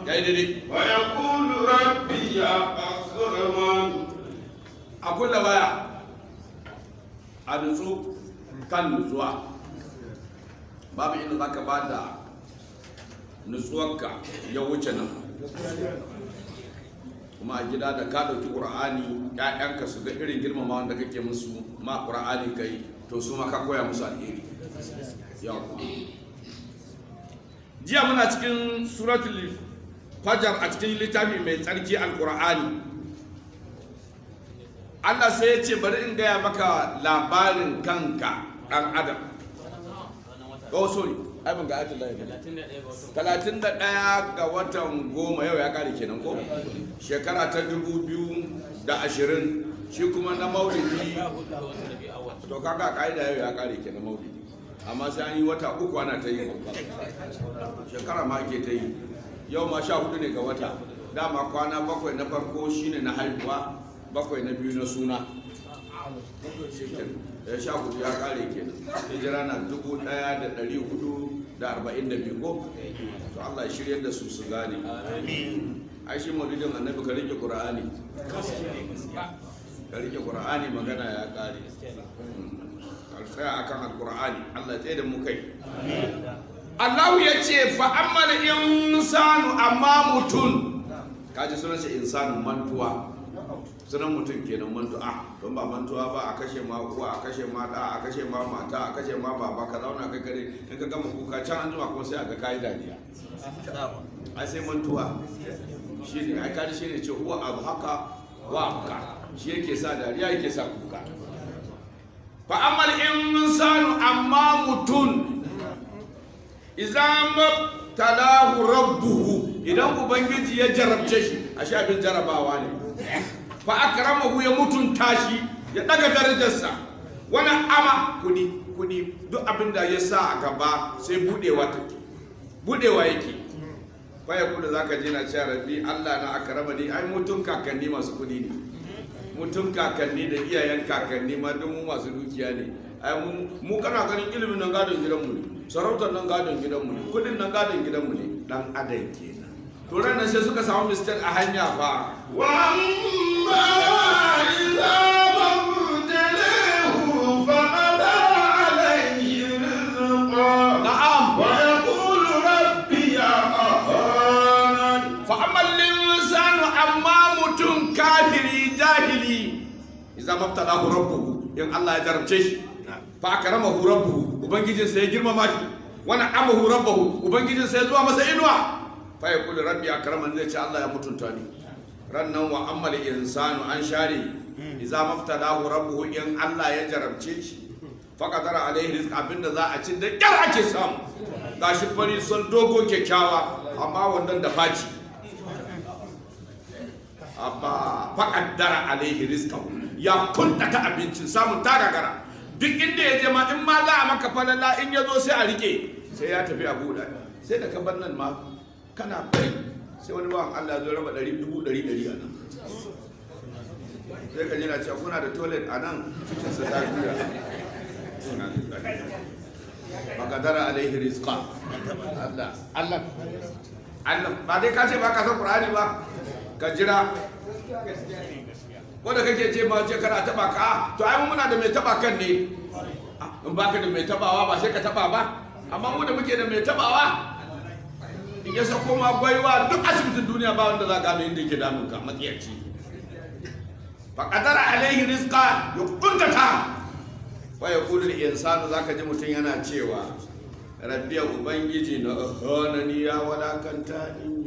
ya yi daidai ويقول ربي أكرمن a kulla waya a nutsu kan nutsuwa babu inda za ka ba da nutsuwarka ya wuce nan kuma a gida da ka ɗauki ƙura'ani ‘ya'yanka su ga irin girmama wanda kake musu ma ƙura'ani ka yi to su ma ka koya musu alheri yawwa jiya muna cikin suratul fajar a cikin littafi mai tsarki alƙura'ani Allah sai ya ce bari in gaya maka labarin kanka ɗan adam oh sorry ai ban ga ayatul lahi talatin da ɗaya ga watan goma yau ya ƙare kenan ko shekara ta dubu biyu da ashirin shi kuma na maulidi to kaga ƙa'ida yau ya ƙare kenan maulidi amma sai an yi wata uku ana ta yi shekara ma ake ta yi yau ma sha hudu ne ga wata dama kwana bakwai na farko shine na haihuwa bakwai na biyu na suna ya sha hudu ya kare kenan hijira na dubu daya da dari hudu da arba'in da biyu ko to Allah ya shirya da su su gane ai shi maulidin annabi ka rike qur'ani ka rike qur'ani magana ya kare ka tsaya akan alqur'ani Allah ya tsaye da mu kai Allah ya ce fa amma insanu amma mutun kaji sunan shi insanu mantuwa sunan mutum kenan mantuwa don ba mantuwa ba a kashe ma uwa a kashe ma da a kashe ma mata a kashe ma baba ka zauna kai kare in ka gama kuka can an jima kuma sai a ga kayi dariya ai sai mantuwa shi ne ai kaji shi ne ce huwa abu haka wa haka shi yake sa dariya yake sa kuka fa amal insanu amma mutum idan mabtalahu rabbuhu idan ubangiji ya jarabce shi a abin jarabawa ne fa akramahu ya mutunta shi ya daga darajarsa wani ama kudi kudi duk abin da ya sa a gaba sai budewa take budewa yake fa ya kuda zaka je na cewa rabbi Allah na akrama ni ai mutun kakanni masu kudi ne mutun kakanni da iyayen kakanni ma duk mu masu dukiya ne ai mu kana ganin ilimin nan gadon gidanmu ne sarautar nan gadon gidanmu ne kudin nan gadon gidanmu ne dan adam kenan to ranar sai suka samu mistake a hanya fa وأما إذا ما ابتليه فقدر عليه رزقا na'am ويقول ربي أهانن fa ammal insanu amma mutum kafiri jahili idza mabtalahu rabbuhu in Allah ya jarabce shi fa akramahu rabbuhu ubangijin sa ya girmama shi wa na'amahu rabbuhu ubangijin sa ya zuwa masa inuwa fa yaqulu rabbi akraman zai ce Allah ya mutunta ni rannan wa ammal insanu an share idza mabtalahu rabbuhu in Allah ya jarabce shi fa qadara alaihi rizq abinda za a ci da kyar ake samu gashi fari son dogo kyakkyawa amma wannan da faci amma faƙaddara alaihi rizqahu ya kuntata abincin samun tagagara duk inda ya je ma in ma za a maka falala in ya zo sai a rike sai ya tafi a buɗa sai da ka bar nan ma kana bai sai wani bawan Allah zo raba ɗari dubu ɗari ɗari a nan sai ka jira cewa kuna da toilet a nan cikin sa ta juya faƙaddara alaihi rizqa Allah Allah Allah ba dai ka ce ba ka san Qur'ani ba ka jira wanda kake ce ma ce kana taba ka to ai mu muna da mai taba kan ne in baka da mai tabawa ba sai ka taba ba amma mu da muke da mai tabawa in ya sako ma gwaiwa duk asibitin duniya ba wanda za ka gano inda yake damun ka matsiyaci fa qadara alaihi rizqa yukuntata wa yaqulu al insanu zaka ji mutum yana cewa rabbi ubangiji na hanani ya walakanta ni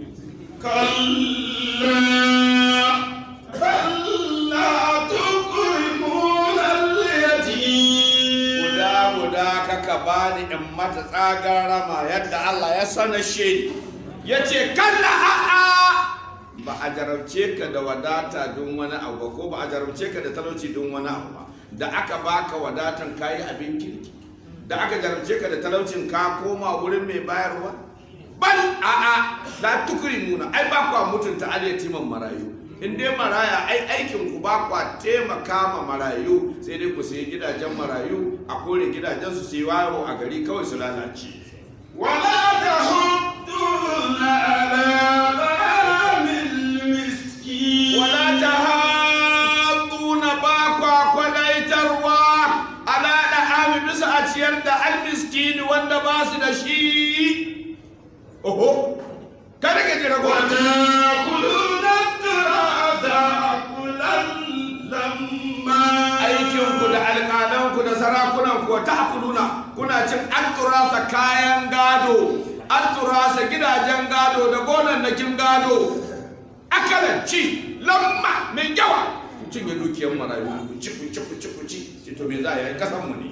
كلا بل لا تكرمون اليتيم guda guda kaka bani in mata tsagar rama yadda Allah ya sana shi ya ce kalla a'a ba a jarabce ka da wadata don wani abu ba ko ba a jarabce ka da talauci don wani abu ba da aka baka wadatan kayi abin kirki da aka jarabce ka da talaucin ka koma wurin mai bayarwa bal a'a la tukrimuna ai ba kwa mutunta alyatiman marayu in dai maraya ai aikin ku ba kwa taimaka ma marayu sai dai ku sayi gidajen marayu a kore gidajen su sai wayo a gari kawai su lalace ولا تحضون على وتأكلون التراث أكلا لما aikinku da alƙalanku da sarakunanku wa ta'kuluna kuna cin an turasa kayan gado an turasa gidajen gado da gonannakin gado akalan ci lamma mai yawa ku cinye dukiyar marayu ku ci ku ci ku ci ku ci ci to me za a yi kasan mu ne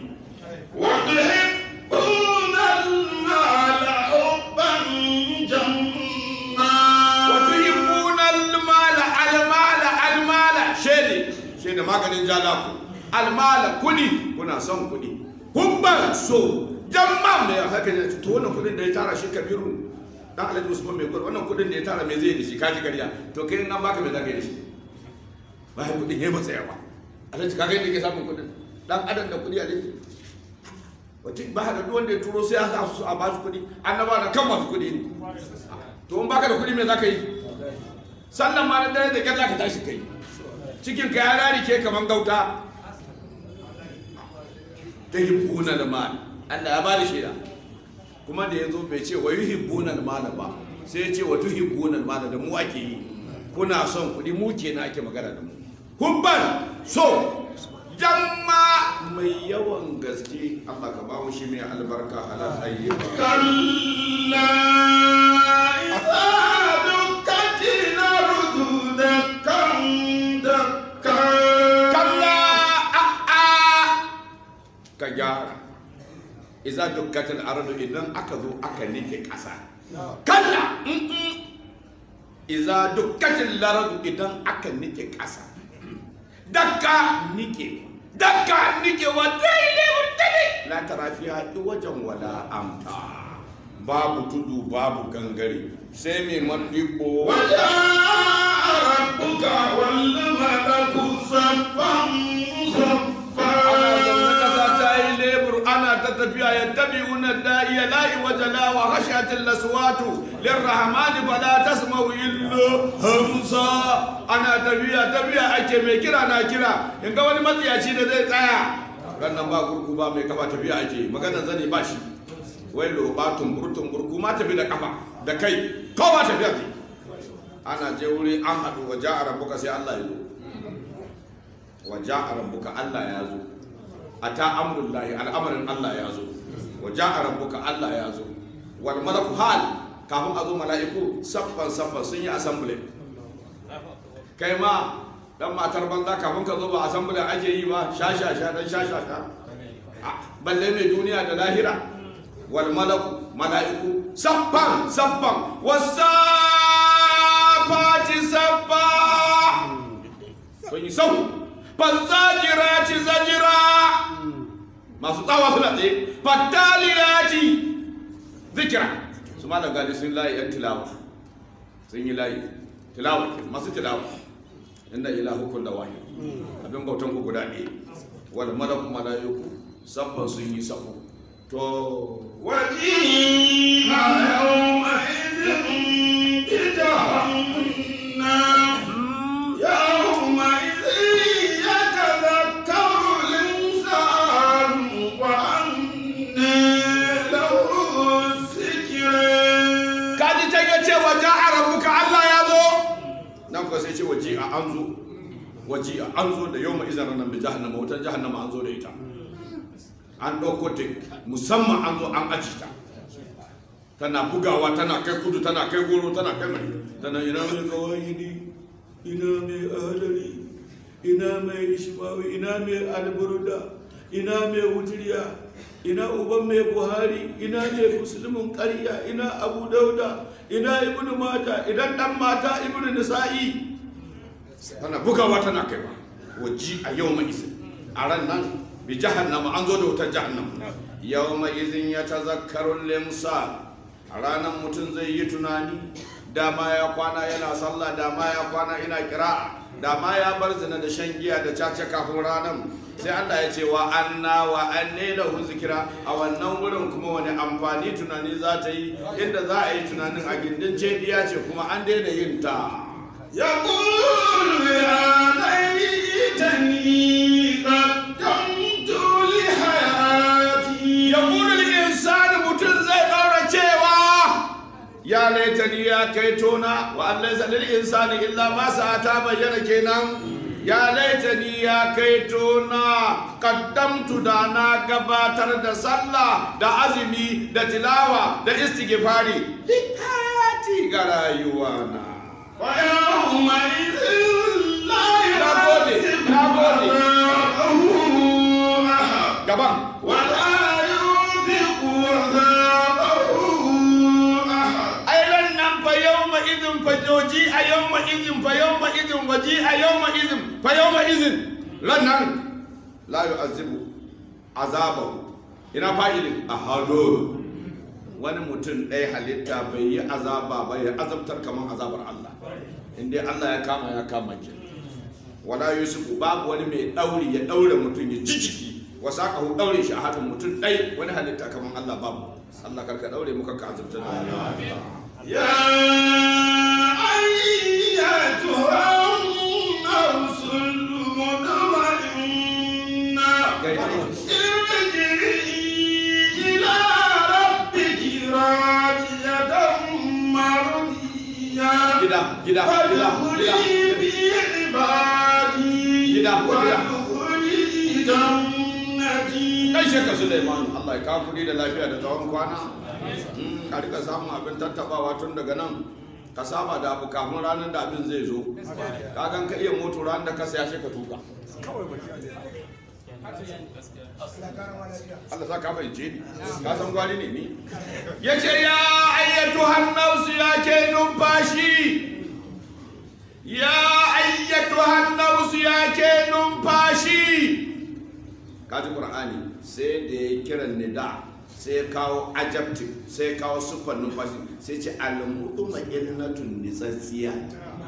وتحبون المال حبا جما wa tuhibbuna almala almala almala shede shede maganin jalaku almala kudi kuna son kudi hubban so jamma mai haka ne to wannan kudin da ya tara shi kabiru dan alhaji usman mai gwar wannan kudin da ya tara me zai yi da shi kaji kariya to kai in an baka me za ka yi da shi ba kudin yayi masa yawa alhaji kaga yadda ke samun kudin dan adam da kudi alhaji wata ba da duk wanda ya turo sai ya sa su a ba su kudi annaba da kan masu kudi ne to in baka da kudi me za ka yi sannan ma na dare da kyar za ka tashi kai cikin ka ya rari ke kaman gauta ta hibbuna da mal Allah ya bada shaida kuma da ya zo bai ce wa yuhibbuna da mal ba sai ya ce wa tuhibbuna da mal da mu ake yi kuna son kuɗi mu kenan ake magana da mu hubban so jamma mai yawan gaske Allah ka ba mu shi mai albarka halal tayyiba كلا إذا دكت الأرض دكا دكا kalla a'a ka gyara iza dukkatul ardu idan aka zo aka nike ƙasa kalla mm-mm. iza dukkatul ardu idan aka nike ƙasa dakka nike dakka nike wa daidai murtali la tara fiha wajen wala amta babu tudu babu gangare sai mai mandibbo وجاء ربك والملك صفا صفا ana zaune kasa ta yi lebur ana ta tafiya ya tabi una da'iya la'i wajala wa hashatin laswatu lirrahmani fala tasma'u illa hamsa ana tafiya tafiya ake mai kira na kira in ga wani matsiyaci da zai tsaya rannan ba gurgu ba mai kafa tafiya ake maganar zane ba shi wai loba tumbur tumbur kuma tafi da kafa da kai kowa tafiya ke ana je wuri an haɗu wa ja'a rabbuka sai Allah ya zo wa ja'a rabbuka Allah ya zo ata amrullahi al'amarin Allah ya zo wa ja'a rabbuka Allah ya zo wal malaku hal kafin a zo mala'iku saffan saffan sun yi assembly kai ma dan matar banza kafin ka zo ba assembly ake yi ba sha sha sha dan sha sha sha Ah, balle mai duniya da lahira wal malaku mala'iku saffan saffan wasafati saffa sun yi sau fazzajira ci zajira masu tsawa suna tsaye fattaliya ci zikira su ma da gani sun layi yan tilawa sun yi layi tilawa masu tilawa inda ilahukun da wahi abin bautan ku guda ɗaya wal malaku mala'iku sabban sun yi sabo to وجيء يومئذ بجهنم يومئذ يتذكر الإنسان وأنى له الذكرى kaji ta ya ce waje a rabuka Allah ya zo nan kuwa sai ce waje a an zo waje a an zo da yau ma izinin nan bi jahannama wutar jahannama an zo da ita an ɗauko ta musamman an zo an aji ta tana bugawa tana kai kudu tana kai goro tana kai mai tana ina mai kawai ni ina mai adari ina mai ishmawi ina mai alburda ina mai wutiriya ina uban mai buhari ina mai musulmin ƙarya ina abu dauda ina ibnu mata idan dan mata ibnu nisa'i tana bugawa tana kaiwa waji a yau mai isa a ran nan bi jahannama an zo da wutar jahannama yau mai izin ya tazakkarun limsa a ranar mutum zai yi tunani dama ya kwana yana sallah dama ya kwana ina kira dama ya bar zina da shan giya da caca kafin ranar sai Allah ya ce wa anna wa anne lahu zikira a wannan wurin kuma wani amfani tunani za ta yi inda za a yi tunanin a gindin cediya ce kuma an daina yin ta يقول يا ليتني قدمت لحياتي ya insani mutum zai ɗaura cewa ya laitani ya kai tona wa an laisa lil insani illa ma ta bayyana kenan ya laitani ya kai tona kaddamtu da na gabatar da sallah da azumi da tilawa da istighfari likati ga rayuwa na ويومئذ لا نagode nagode يعذب أحد gaban ولا يوثق وثاقه أحد ai ran nan fa yawma idin fa joji a yawma idin fa yawma idin waji a yawma idin fa yawma idin ran nan la yu'azibu azabahu ina fa'ilin ahadu wani mutum ɗaya halitta bai yi azaba ba ya azabtar kamar azabar Allah in dai Allah ya kama ya kama ki wala yusufu babu wani mai ɗauri ya ɗaure mutum ya ci ciki wasa ka ɗaure shi a hannun mutum ɗai wani halitta kamar Allah babu Allah karka ɗaure muka ka azabtar da يا أيتها النفس المطمئنة ارجعي إلى ربك راضية مرضية gida gida gida فادخلي gida في عبادي Gida, gida. وادخلي جنتي kai shekka Suleiman Allah ya kawo kuɗi da lafiya da tsawon kwana Mm, ka rika samun abin tattabawa tun daga nan ka saba da abu kafin ranar da abin zai zo ka gan ka iya moto ranar da ka saya shi ka tuka Allah sa ka fahimce ni ka san gwari ne ni ya ce ya ayyatu hannausu ya ke numfashi ya ayyatu hannausu ya ke numfashi kaji qur'ani sai da ya kiran nida sai ya kawo ajabti sai ya kawo sufan numfashi sai ce almuduma ilnatun nitsatsiya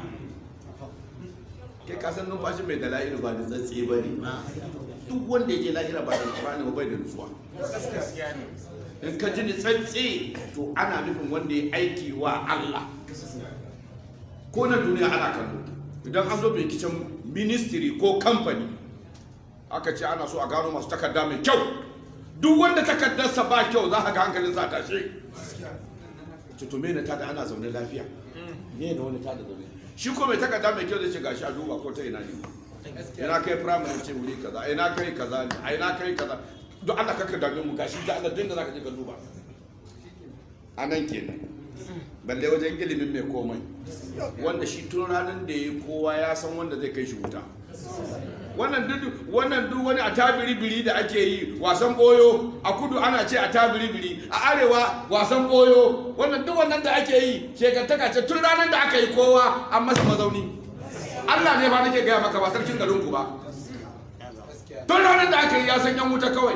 ke kasan numfashi mai da la'ilu ba nitsatsi ba ne duk wanda ya je lahira ba da qur'ani ba bai da nutsuwa in ka ji nitsatsi to ana nufin wanda ya aiki wa Allah ko na duniya ana kallo idan an zo binkicin ministry ko kamfani aka ce ana so a gano masu takarda mai kyau duk wanda takardarsa ba kyau za ka ga hankalin sa tashe tutume na tada ana zaune lafiya ne na wani tada zaune shi ko mai takarda mai kyau zai ce gashi a duba ko ta ina ne ina kai primary ce wuri kaza ina kai kaza ne a ina kai kaza don Allah kaka dame mu gashi da Allah dinda zaka je ka duba a nan kenan balle wajen ilimin mai komai wanda shi tun ranar da ya kowa ya san wanda zai kai shi wuta wannan duk wannan duk wani a tabiri-biri da ake yi wasan boyo a kudu ana ce a tabiri-biri a arewa wasan boyo wannan duk wannan da ake yi shekantaka ce tun ranar da aka yi kowa an masa mazauni Allah ne ba nake gaya maka ba sarkin garin ku ba tun ranar da aka yi ya san yan wuta kawai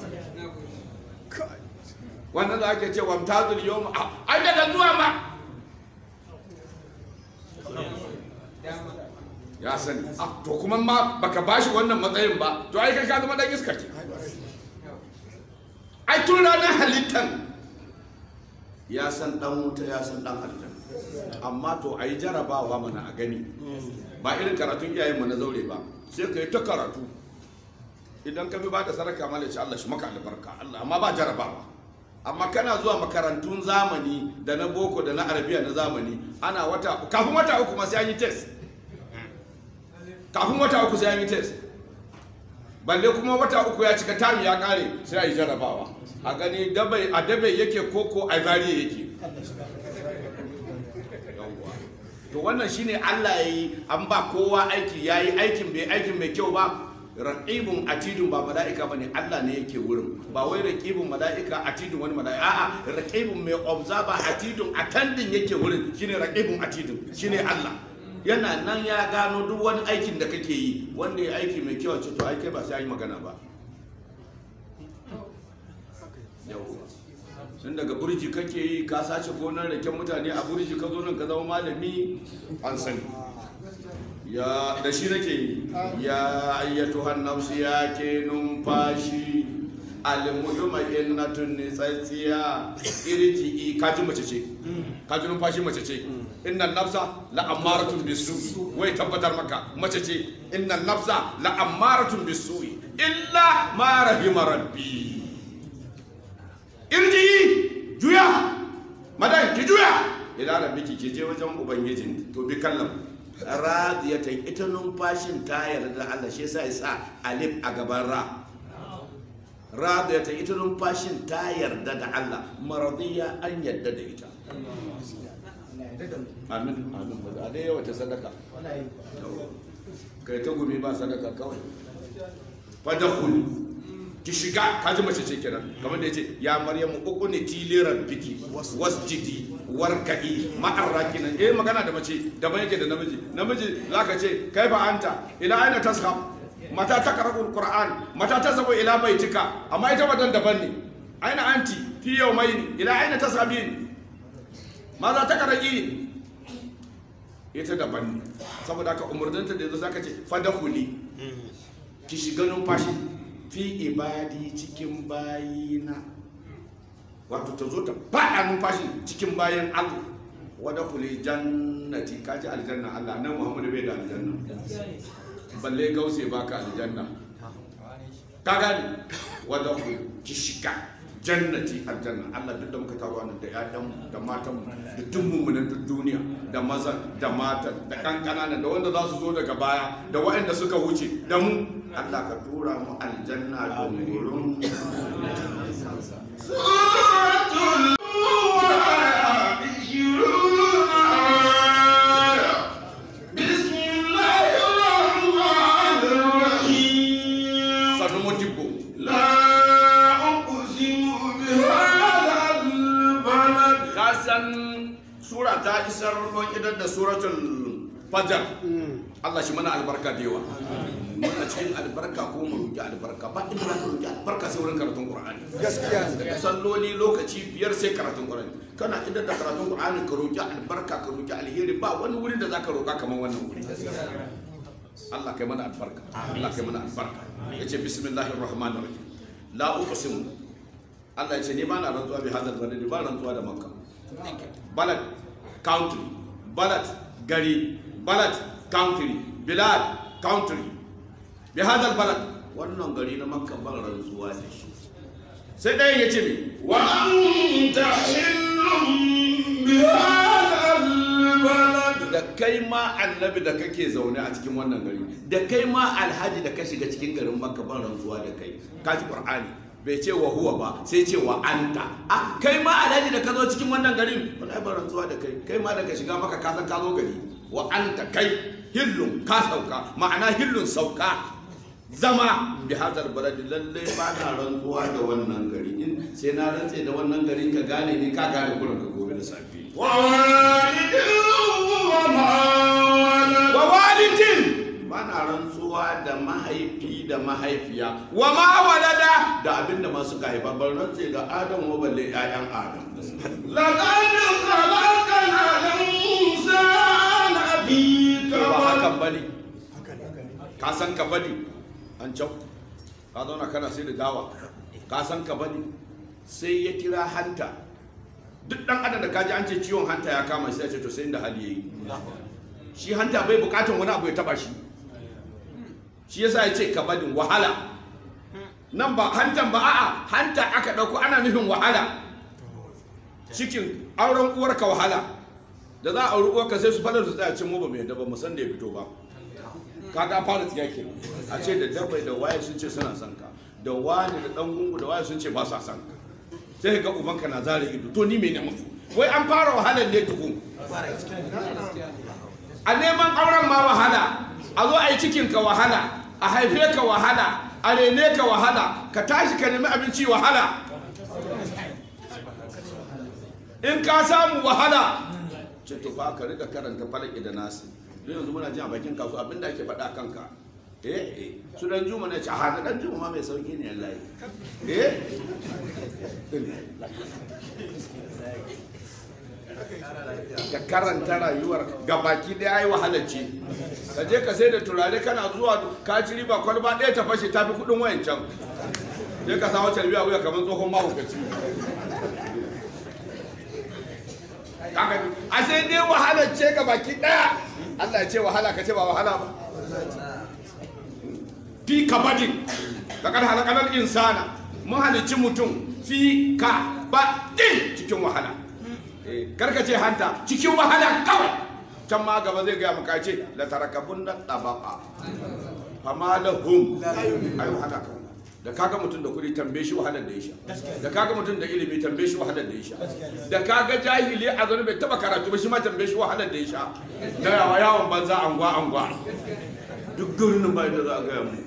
wannan da ake ce wamtazul yawma ai daga zuwa ma ya sani ah to kuma ma baka bashi wannan matsayin ba to ai kai ka zama dan iska ke ai tun ranar halittan ya san dan wuta ya san dan aljanna amma to ai jarabawa mana a gani ba irin karatun iyayen mu na zaure ba sai ka yi ta karatu idan ka bi ba da saraka mala ce Allah shi maka albarka Allah amma ba jarabawa amma kana zuwa makarantun zamani da na boko da na arabiya na zamani ana wata kafin wata uku ma sai an yi test kafin wata uku sai an yi test balle kuma wata uku ya cika tami ya kare sai a yi jarabawa a gani dabai a dabai yake koko a zariya yake Yawwa. to wannan shine Allah ya yi an ba kowa aiki ya yi aikin bai aikin mai kyau ba raqibun atidun ba mala'ika bane Allah ne yake wurin ba wai raqibun mala'ika atidun wani mala'ika a'a raqibun mai observer atidun attending yake wurin shine raqibun atidun shine Allah yana nan ya gano duk wani aikin da kake yi wanda ya aiki mai kyau ce to ai kai ba sai an yi magana ba yawwa sun daga burji kake yi ka sace gonar raken mutane a burji ka zo nan ka zama malami an sani ya da shi nake yi ya ayyatu hannafsu ya ke numfashi almuduma innatun nitsatsiya irji'i kaji mace ce kaji numfashi mace ce innan nafsa la ammaratun bisu wai tabbatar maka mace ce innan nafsa la ammaratun bisu illa ma rahima rabbi irji'i juya madan ki juya ila rabbiki ki je wajen ubangijin to bi kallon radiyatan ita numfashin ta yarda da Allah shi yasa ya sa alif a gaban ra radiyatan ita numfashin ta yarda da Allah maradiya an yarda da ita amin amin a dai yawa ta sadaka kai ta gumi ba sadaka kawai fadakul ki shiga kaji mace ce kenan kamar da yace ya maryamu ukuni tili rabbiki wasjidi warka'i ma'ar rakinan eh magana da mace daban yake da namiji namiji zaka ce kaifa anta ila aina tashab mata takra'ul qur'an mata tasabu ila baitika amma ita wadan daban ne aina anti fi yawmayn ila aina tasabin maza takra'in ita daban ne saboda haka umurninta da yanzu zaka ce fadakuli ki shiga numfashi fi ibadi cikin bayina wato ta zo ta faɗa numfashi cikin bayan Allah wadda kuli jannati ka ji aljanna Allah nan Muhammadu bai da aljanna balle gause baka aljanna ka gani wadda kuli ki shiga jannati aljanna Allah duk da muka taro nan da ƴaƴan da matan da duk mummunan duk duniya da mazan da matan da kankana da wanda za su zo daga baya da waɗanda suka wuce da mu Allah ka tura mu aljanna domin gurin سورة بسم الله الرحمن الرحيم sanu mutibbo لا أقسم بهذا البلد ka san sura ta isar mun idan da suratul fajar Allah shi mana albarka da yawa muna cikin albarka ko mu roki albarka ba inda za ka roki albarka sai wurin karatun Qur'ani gaskiya daga salloli lokaci biyar sai karatun Qur'ani kana idan da karatun Qur'ani ka roki albarka ka roki alheri ba wani wurin da zaka roka kamar wannan wuri Allah kai mana albarka Allah kai mana albarka yace bismillahir rahmanir rahim la uqsimu Allah yace ni ba na rantsuwa bi hadal balad ba rantsuwa da makka balad country balad gari balad country bilad country bi hadal balad wannan gari na makka ban rantsuwa da shi sai ɗayan ya ce me وأنت حل بهذا البلد da kai ma annabi da kake zaune a cikin wannan gari da kai ma alhaji da ka shiga cikin garin makka ban rantsuwa da kai kaji qur'ani bai ce wa huwa ba sai ce wa anta a kai ma alhaji da ka zo cikin wannan garin wallahi ban rantsuwa da kai kai ma da ka shiga maka ka san ka zo gari wa anta kai hillun ka sauka ma'ana hillun sauka zama bi hadar baladi lalle ba na rantsuwa da wannan gari in sai na rantse da wannan gari ka gane ni ka gane kullum ka gobe da safe ووالد وما ولد wa walidin bana rantsuwa da mahaifi da mahaifiya wa ma walada da abinda masu ka haifa ban rantse da adam wa balle ƴaƴan adam لقد خلقنا الإنسان في ba كبد hakan bane ka san ka bane an can ka zauna kana sai da dawa ka san ka bane sai ya kira hanta duk dan adam da kaji an ce ciwon hanta ya kama sai ya ce to sai inda hali yayi shi hanta bai bukatan wani abu ya taba shi shi yasa ya ce kabadin wahala nan ba hantan ba a'a hanta aka dauko ana nufin wahala cikin auren uwarka wahala da za a auri uwarka sai su fara su tsaya cin mu ba mai daba mu san da ya fito ba kaga fara tsiya ke a ce da dabai da waye sun ce suna son ka da wani da dan gungu da waye sun ce ba sa son ka sai ga ubanka na zare ido to ni me ne musu wai an fara wahalar ne tukun a neman auren ma wahala a zo a yi cikin ka wahala a haife ka wahala a rene ka wahala ka tashi ka nemi abinci wahala in ka samu wahala ce to fa ka rika karanta falaki da nasi don yanzu muna jin a bakin kasu abinda ake faɗa kanka eh eh su dan juma na ce a haka dan juma ma mai sauki ne Allah eh ka karanta rayuwar gabaki ɗaya yi wahalar ce ka je ka sai da turare kana zuwa ka ci riba kwalba ɗaya ta fashe ta fi kuɗin wayan can sai ka samu carbi a wuya kamar tsohon mahaukaci Kaga ni, a sai dai wahalar ce gabaki ɗaya Allah ya ce wahala ka ce ba wahala ba fi kabadin laqad halaqal insana mun halicci mutum fi kabadin cikin wahala Eh, karka ce hanta cikin wahala kawai can ma gaba zai gaya maka ce la tarakabun na tabaka fama da hum ai wahala kawai da kaga mutum da kuɗi tambaye shi wahalar da ya sha da kaga mutum da ilimi tambaye shi wahalar da ya sha da kaga jahili a zaune bai taba karatu ba shi ma tambaye shi wahalar da ya sha da yawa yawon banza angwa angwa duk garin nan ba inda za a gaya mu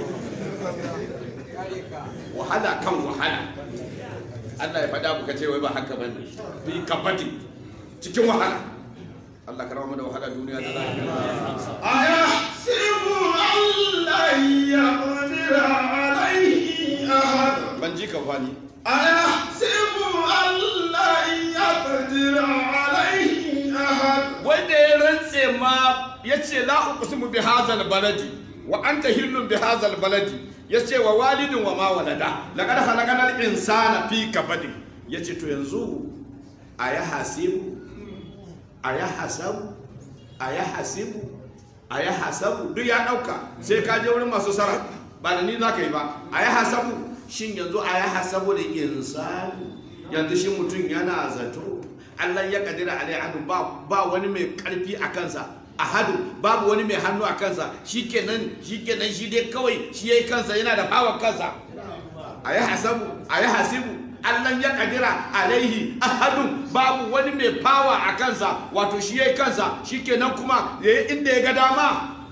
wahala kan wahala Allah ya faɗa muka ce wai ba haka ba ne fi kabati cikin wahala Allah ka rama da wahala duniya da lahira أيحسب أن لن يقدر عليه أحد ban ji ka fani أيحسب أن لن يقدر عليه أحد wanda ya rantse ma ya ce la uqsimu bi hazal baladi wa anta hillun bi hazal baladi ya ce wa walidin wa ma walada laqad khalaqnal insana fi kabadi ya ce to yanzu aya hasibu aya hasabu aya hasibu aya hasabu duk ya dauka sai ka je wurin masu sara ba da ni za ka yi ba aya hasabu shin yanzu aya hasabu da insani yanzu shi mutum yana zato Allah ya kadira alai ahadu ba ba wani mai karfi a kansa ahadu babu wani mai hannu a kansa shikenan shikenan shi dai kawai shi yayi kansa yana da power kansa ayi hasabu ayi hasibu Allah ya kadira alaihi ahadun babu wani mai power a kansa wato shi yayi kansa shikenan kuma yayi inda ya ga dama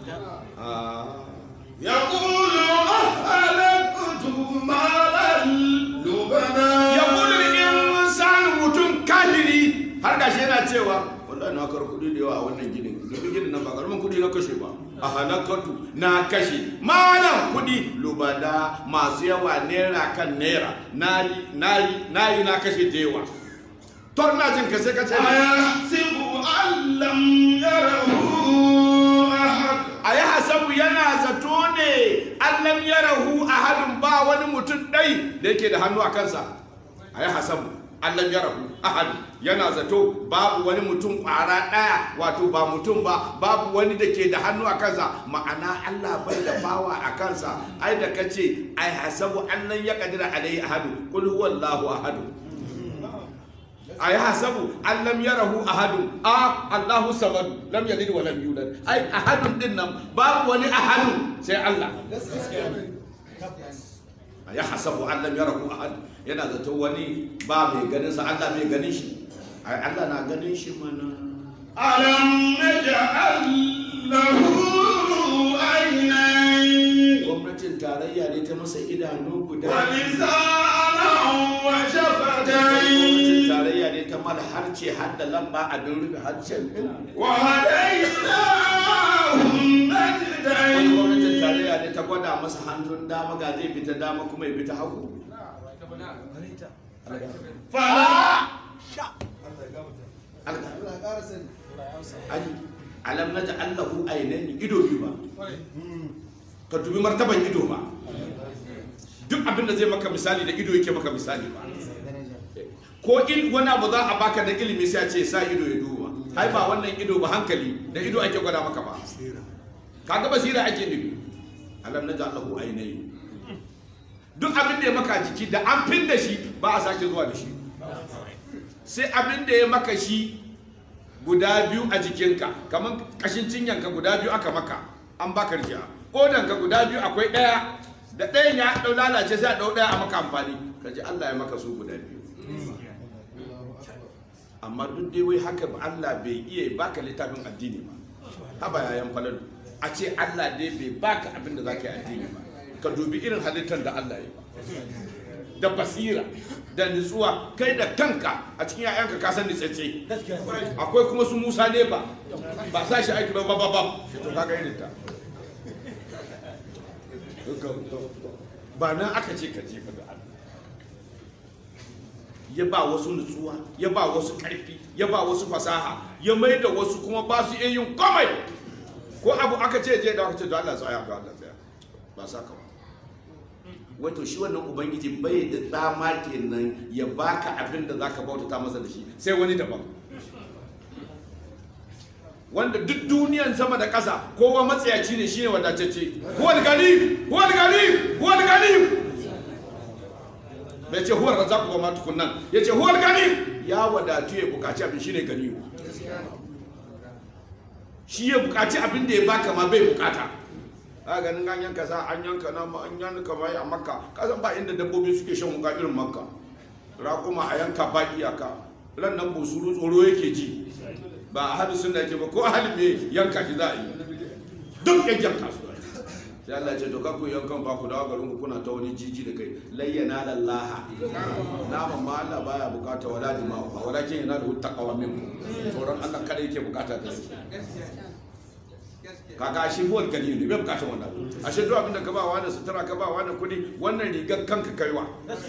يقول أهلكت مالا لبنا ya kudu insanu mutum kahiri har gashi yana cewa wallahi na kar kudi da yawa a wannan ginin domin ginin nan ba karamin kudi na kashe ba a halakatu na kashe malam kudi lubada masu yawa naira kan naira nayi nayi nayi na kashe da yawa tor na jin ka sai ka ce أيحسب أن لم يره أحد a yi hasabu yana zato ne allam ya rahu a hadin ba wani mutum ɗai da yake da hannu a kansa a yi hasabu allam ya rahu a hadin yana zato babu wani mutum ƙwara ɗaya wato ba mutum ba babu wani da ke da hannu a kansa ma'ana allah bai da bawa a kansa ai da ka ce ai hasabu allan ya kadira alai ahadu kul huwallahu ahadu a yi hasabu an lam yarahu ahadun a allahu samadu lam yalid wa lam yulad ai ahadun din nan babu wani ahadun sai allah a yi hasabu an lam yarahu ahad yana zato wani ba mai ganin sa allah mai ganin shi ai allah na ganin shi mana ألم نجعل له عينين gwamnatin tarayya ne ta masa idanu guda ولسانا gwamnatin وشفتين tarayya ne ta mala harce har da lamba abin rufe harcen din وهديناه wani gwamnatin النجدين tarayya ne ta gwada masa hannun dama ga zai bi ta dama kuma ya bi ta hagu فلا aji alam na ja'allahu ainaini ido biyu ba ka dubi martaban ido ba duk abin da zai maka misali da ido yake maka misali ba ko in wani abu za a baka da ilimi sai a ce sa ido ya duba hai ba wannan ido ba hankali da ido ake gwada maka ba kaga basira ake nufi alam na ja'allahu ainaini duk abin da ya maka jiki da an fin da shi ba a sake zuwa da shi sai abin da ya maka shi guda biyu a jikinka kamar kashin cinyanka guda biyu aka maka an baka rijiya kodanka guda biyu akwai ɗaya da ɗayan ya ɗau lalace sai a ɗau ɗaya a maka amfani ka ji Allah ya maka su guda biyu amma duk dai wai haka ba Allah bai iya baka littafin addini ba haba yayan falalu a ce Allah dai bai baka abin da zaka yi addini ba ka dubi irin halittar da Allah ya yi da basira da nutsuwa kai da kanka a cikin yayanka ka san nitsatse akwai kuma su Musa ne ba ba sa shi aiki ba ba ba ba to kaga irin ta ba nan aka ce ka jefa da Allah ya ba wasu nutsuwa ya ba wasu karfi ya ba wasu fasaha ya mai da wasu kuma ba su iya yin komai ko abu aka ce je da aka ce da Allah tsaya da Allah tsaya ba sa ka ba wato shi wannan ubangiji bai da dama kenan ya baka abin da zaka bautata masa da shi sai wani daban wanda duk duniyan sama da ƙasa kowa matsayaci ne shine wadatacce huwal gani huwal gani huwal gani bai ce huwal razaq wa ma tukunnan ya ce huwal gani ya wadatu ya bukaci abin shine ganiyu shi ya bukaci abin da ya baka ma bai bukata a ganin an yanka sa an yanka na an yanka mai a makka kasan ba inda dabbobi suke shan wuka irin makka raƙuma a yanka ba iyaka ran nan busuru tsoro yake ji ba a hadu sunna ke ba ko a hadu me yanka shi za a yi duk yankan kasu sai Allah ce to kakku yankan ba ku dawo garin ku kuna ta wani jiji da kai layyana lallaha naman ma Allah baya bukata wala dima'u walakin yana da taqwa minkum tsoron Allah kada yake bukata da shi kaga shi huwal gani ne bai bukatar wannan ashe duk abin da ka ba wani sutura ka ba wani kudi wannan rigar kanka kaiwa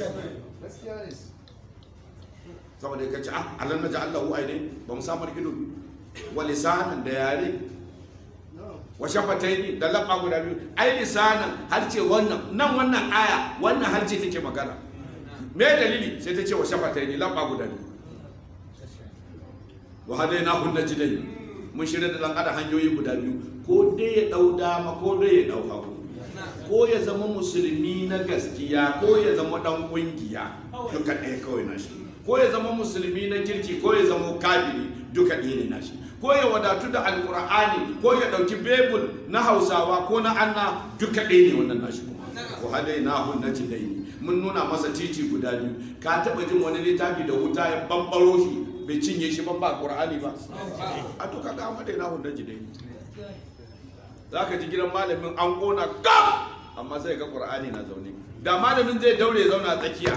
saboda ka ce ah alam naja Allahu aine ba mu samar ido wa lisanan da yare wa shafataini da labba guda biyu ai lisanan har ce wannan nan wannan aya wannan har ce take magana me dalili sai ta ce wa shafataini labba guda biyu wa hadainahu najdai mun shirya da dan adam hanyoyi guda biyu ko dai ya dau dama ko dai ya dau hagu ko ya zama musulmi na gaskiya ko ya zama dan kungiya duka ɗaya kawai na shi ko ya zama musulmi na kirki ko ya zama kafiri duka ɗaya ne na shi ko ya wadatu da alkur'ani ko ya ɗauki bebul na hausawa ko na anna duka ɗaya ne wannan nashi ko hadai na hun na dai mun nuna masa titi guda biyu ka taɓa jin wani littafi da wuta ya bambaro shi bai cinye shi ban ba qur'ani ba a to kaga amma dai na hun na dai za ka ji gidan malamin an ƙona gam amma sai ga qur'ani na zaune da malamin zai daure ya zauna a tsakiya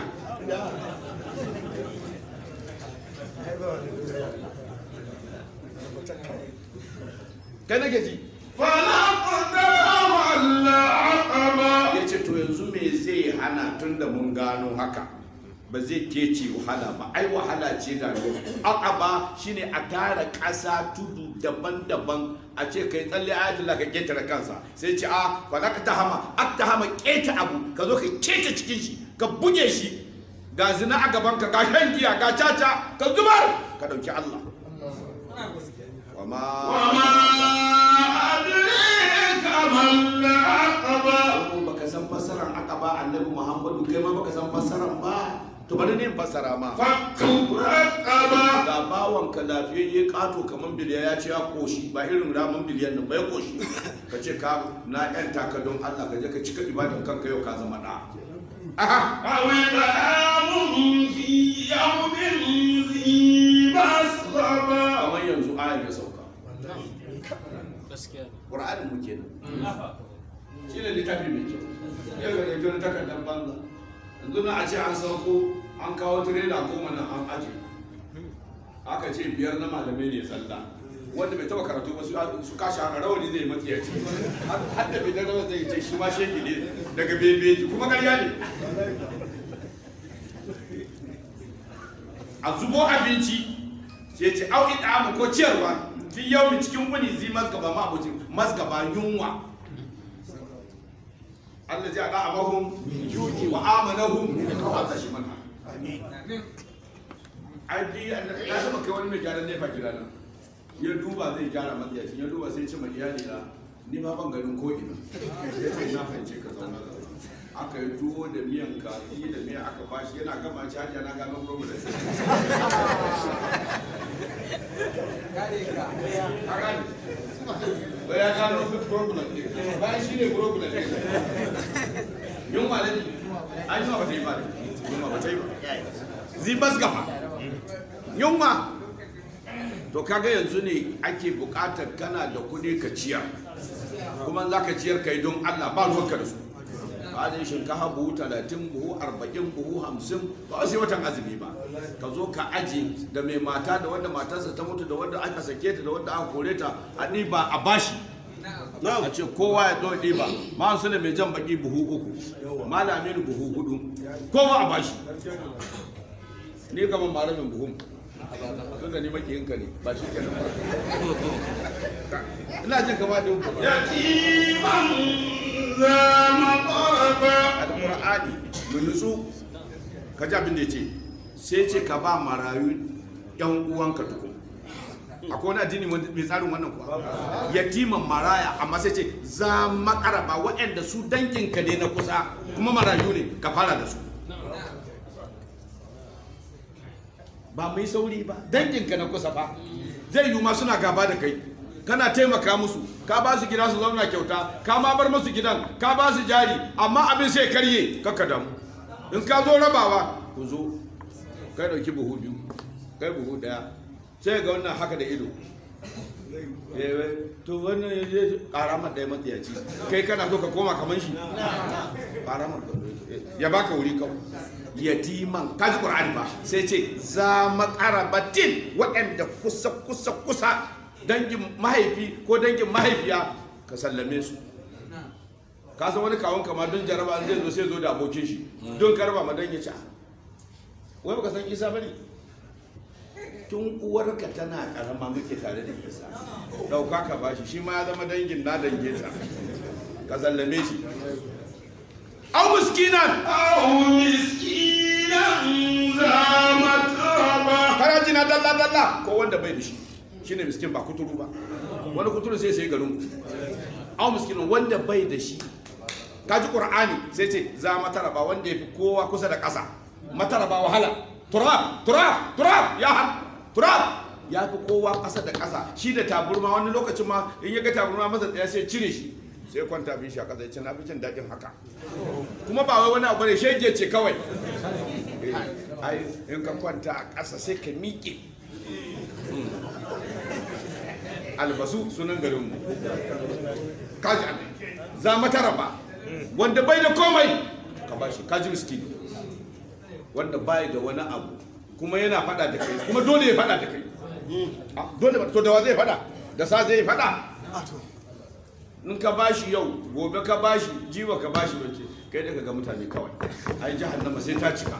kai nake ji فلقتهم العقبة ya ce to yanzu me zai hana tun da mun gano haka ba zai kece wahala ba ai wahala ce ga aqaba shine a tara ƙasa tudu daban-daban a ce kai tsalle ayatullah ka ketare kansa sai ce a fa ka tahama hama keta abu ka zo ka keta cikin shi ka buge shi ga zina a gaban ka ga shan giya ga caca ka zubar ka dauki Allah wama وما أدريك ما العقبة ko baka san fassarar aqaba annabi Muhammadu kai ma baka san fassarar ba to bari ne in fassara ma فك رقبة da bawan ka lafiyayye kato kamar biliya ya ce ya koshi ba irin ramin biliyan nan ba ya koshi ka ce ka na yan taka don Allah ka je ka cika ibadan kanka yau ka zama da aha أو إطعام في يوم ذي مسغبة kamar yanzu ayan ya sauka gaskiya qur'anin mu kenan shi ne littafi mai kyau yau ga ɗauki wani takardar banza yanzu na a ce an sauko an kawo tirela goma nan an aje aka ce biyar na malamai ne sallah wanda bai taba karatu ba su su kashi hana rawani zai matsiyaci har da bai rawa zai ce shi ma sheki ne daga bebeji kuma karya ne a zubo abinci sai ce au ita ko ciyarwa fi yau cikin wani zi masgaba ma abuci masgaba yunwa Allah ji ada amahum yuki wa amanahum Allah shi mana ai di na sama kai wani mai gyaran nefa gida nan ya duba zai gyara matsayacin ya duba sai ce mai iyali na ni ma ban ganin ko ina ya ce na fahimce ka zauna da aka yi tuwo da miyan kaji da miya aka bashi yana gama ci hajiya na gano problem ka gane ba ya gano duk problem ne bayan shi ne problem ne yunwa ne an yi ba ta yi ba ne yunwa ba ta yi ba zibas gaba yunwa to kaga yanzu ne ake bukatar kana da kuɗi ka ciyar kuma za ka ciyar kai don allah ba ruwanka da su ba zai shinkafa buhu talatin buhu arba'in buhu hamsin ba sai watan azumi ba ka zo ka aje da mai mata da wanda matarsa ta mutu da wanda aka sake ta da wanda aka kore ta a ɗiba a bashi a ce kowa ya zo ɗiba ma su ne mai jan baki buhu uku malami buhu hudu kowa a bashi ni gaban malamin buhun tun da ni makiyinka ne ba shi kenan ba ina jin kama da يتيما ذا مقربة alƙur'ani mu nutsu ka ji abin da ya ce sai ce ka ba marayu yan uwanka tukun akwai wani addini wanda- mai tsarin wannan kuwa yatiman maraya amma sai ce za makaraba waɗanda su danginka ne na kusa kuma marayu ne ka fara da su ba mai sauri ba danginka na kusa ba zai yi ma suna gaba da kai kana taimaka musu ka ba su gida su zauna kyauta ka ma bar musu gidan ka ba su jari amma abin sai karye kakka damu in ka zo rabawa ku zo kai dauki buhu biyu kai buhu daya sai ga wannan haka da ido Eh, to wannan ya je karamar ɗaya matsiyaci kai kana so ka koma kamar shi karamar ya baka wuri kawai yatiman kaji qur'ani ba sai ce za makarabatin waɗanda kusa kusa kusa dangin mahaifi ko dangin mahaifiya ka sallame su ka san wani kawon kama don jaraba zai zo sai zo da abokin shi don karba ma dan ya ci wai baka san isa bane tun uwarka tana karama muke tare da isa dauka ka bashi shi ma ya zama dangin na dange ta ka sallame shi au miskinan أو مسكينا ذا متربة kana jina dalla dalla ko wanda bai da shi shine miskin ba kuturu ba wani kuturu sai sai garin ku au miskinin wanda bai da shi kaji qur'ani sai ce za mataraba wanda yafi kowa kusa da ƙasa mataraba wahala turab turab turab ya han turab ya fi kowa ƙasa da ƙasa shi da taburma wani lokacin ma in ya ga taburma masa ɗaya sai cire shi sai kwanta bin shi a ƙasa ya ce na fi jin daɗin haka kuma ba wai wani abu ne shege ce kawai Eh, ai in ka kwanta a ƙasa sai ka miƙe albasu sunan garinmu kaji abin za mata raba wanda bai da komai ka bashi kaji miskini wanda bai da wani abu kuma yana fada da kai kuma dole ya fada da kai Ah, dole ba to da wa zai fada da sa zai fada in ka bashi yau gobe ka bashi jiwa ka bashi bace kai daga ga mutane kawai ai jahannama sai ta cika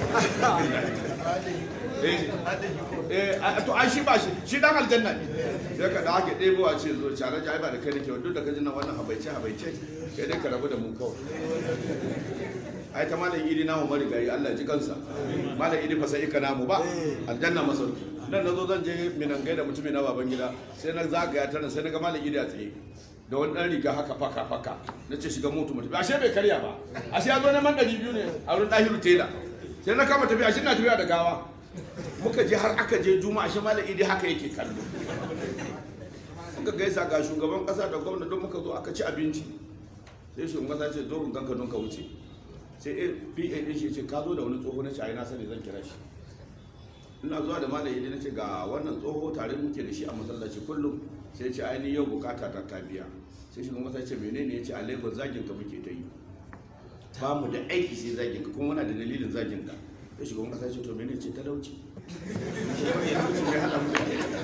eh eh a- to ai shi ba shi shi dan aljanna ne sai ka da ake ɗebo a ce zo tare da ai ba da kai nake duk da ka ji nan wannan habaice habaice kai dai ka rabu da mu kawai ai ta malam idi namu marigayi Allah ya ji kansa malam idi fa sai ika namu ba aljanna masauki nan nazo zan je minan gaida mutumin na baban gida sai na zagaya ta nan sai na ga malam idi a tsaye da wani dan riga haka faka faka na ce shiga motu mutum ashe bai karya ba ashe ya zo neman ɗari biyu ne a wurin ɗahiru tela sai na kama tafiya ashe na tafiya da gawa muka je har aka je juma'a ashe malam idi haka yake kallo muka gaisa ga shugaban kasa da gwamna don muka zo aka ci abinci sai shugaban kasa ce zo in ganka don ka wuce sai a pa din shi ce ka zo da wani tsoho na shi a na sani zan kira shi ina zuwa da malam idi na ce ga wannan tsoho tare muke da shi a masallaci kullum sai ce ai ni yau bukata ta ta biya sai shugaban kasa ce menene ya ce a lagos zagin ka muke ta yi ba mu da aiki sai zagin ka kuma muna da dalilin zagin ka sai shugaban kasa ce to menene ce talauci talauci mai hada mu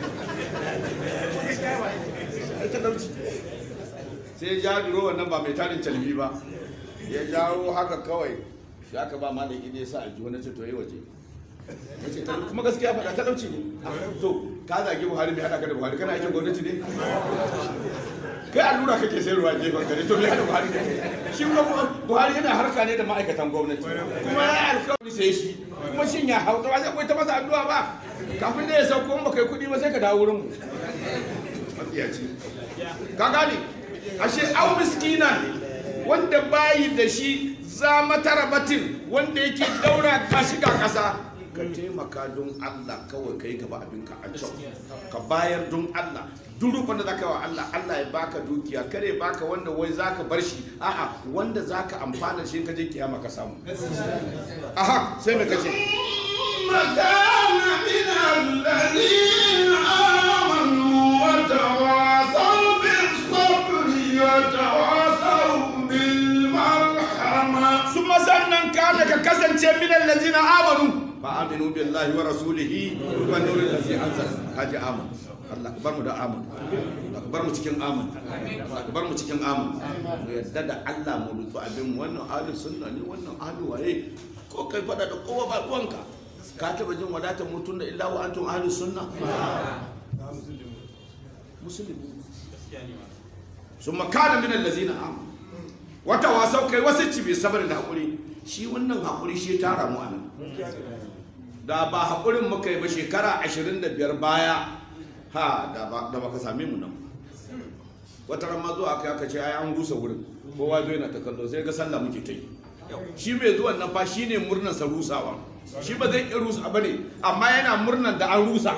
da talauci sai ya duro wannan ba mai tarin calbi ba ya jawo haka kawai shi aka ba malam idi ya sa aljihu na ce to yi waje ya ce ta- kuma gaskiya faɗa talauci ne to ka zagi buhari mai haɗa ka da buhari kana aikin gwamnati ne kai allura kake sayarwa gefen gari to me haɗa buhari ne shi kuma Bu- buhari yana harka ne da ma'aikatan gwamnati kuma ya yi alkawari sai shi kuma shin ya hau ba sai ta masa addu'a ba kafin da ya sauko in ba kai kuɗi ba sai ka dawo wurin mu matsiyaci ka gane ashe au miskina wanda bayi da shi za matarabatin wanda yake daura ka shiga kasa ka taimaka don Allah kawai kai gaba abinka a can ka bayar don Allah duk rukun da zaka wa Allah Allah ya baka dukiya kare baka wanda wai zaka bar shi a'a wanda zaka amfana shi ka je kiyama ka samu aha sai me kace ثم كان من الذين آمنوا وتواصوا بالصبر وتواصوا بالمرحمة summa sannan kana ka kasance min allazina amanu fa aminu billahi wa rasulihi wa nuril ladzi anzal haji amin Allah ka bar mu da amin Allah ka bar mu cikin amin Allah ka bar mu cikin amin mu yadda da Allah mu rutu abin mu. wannan ahlus sunna ne wannan ahlu waye ko kai fada da kowa ba ruwanka ka taba jin wadatar mutum da illa wa antum ahlus sunna musulmi summa kana min allazina amanu wata wasau kai wasu ci bai sabar da haƙuri shi wannan haƙuri shi ya tara mu anan da ba haƙurin muka yi ba shekara 25 baya ha da ba da baka same mu nan wata ran ma zuwa aka aka ce ai an rusa wurin kowa zo yana ta kallo sai ga sallah muke ta yi shi mai zuwan nan fa shine murnar sa rusawa shi ba zai iya rusa ba ne amma yana murnan da an rusa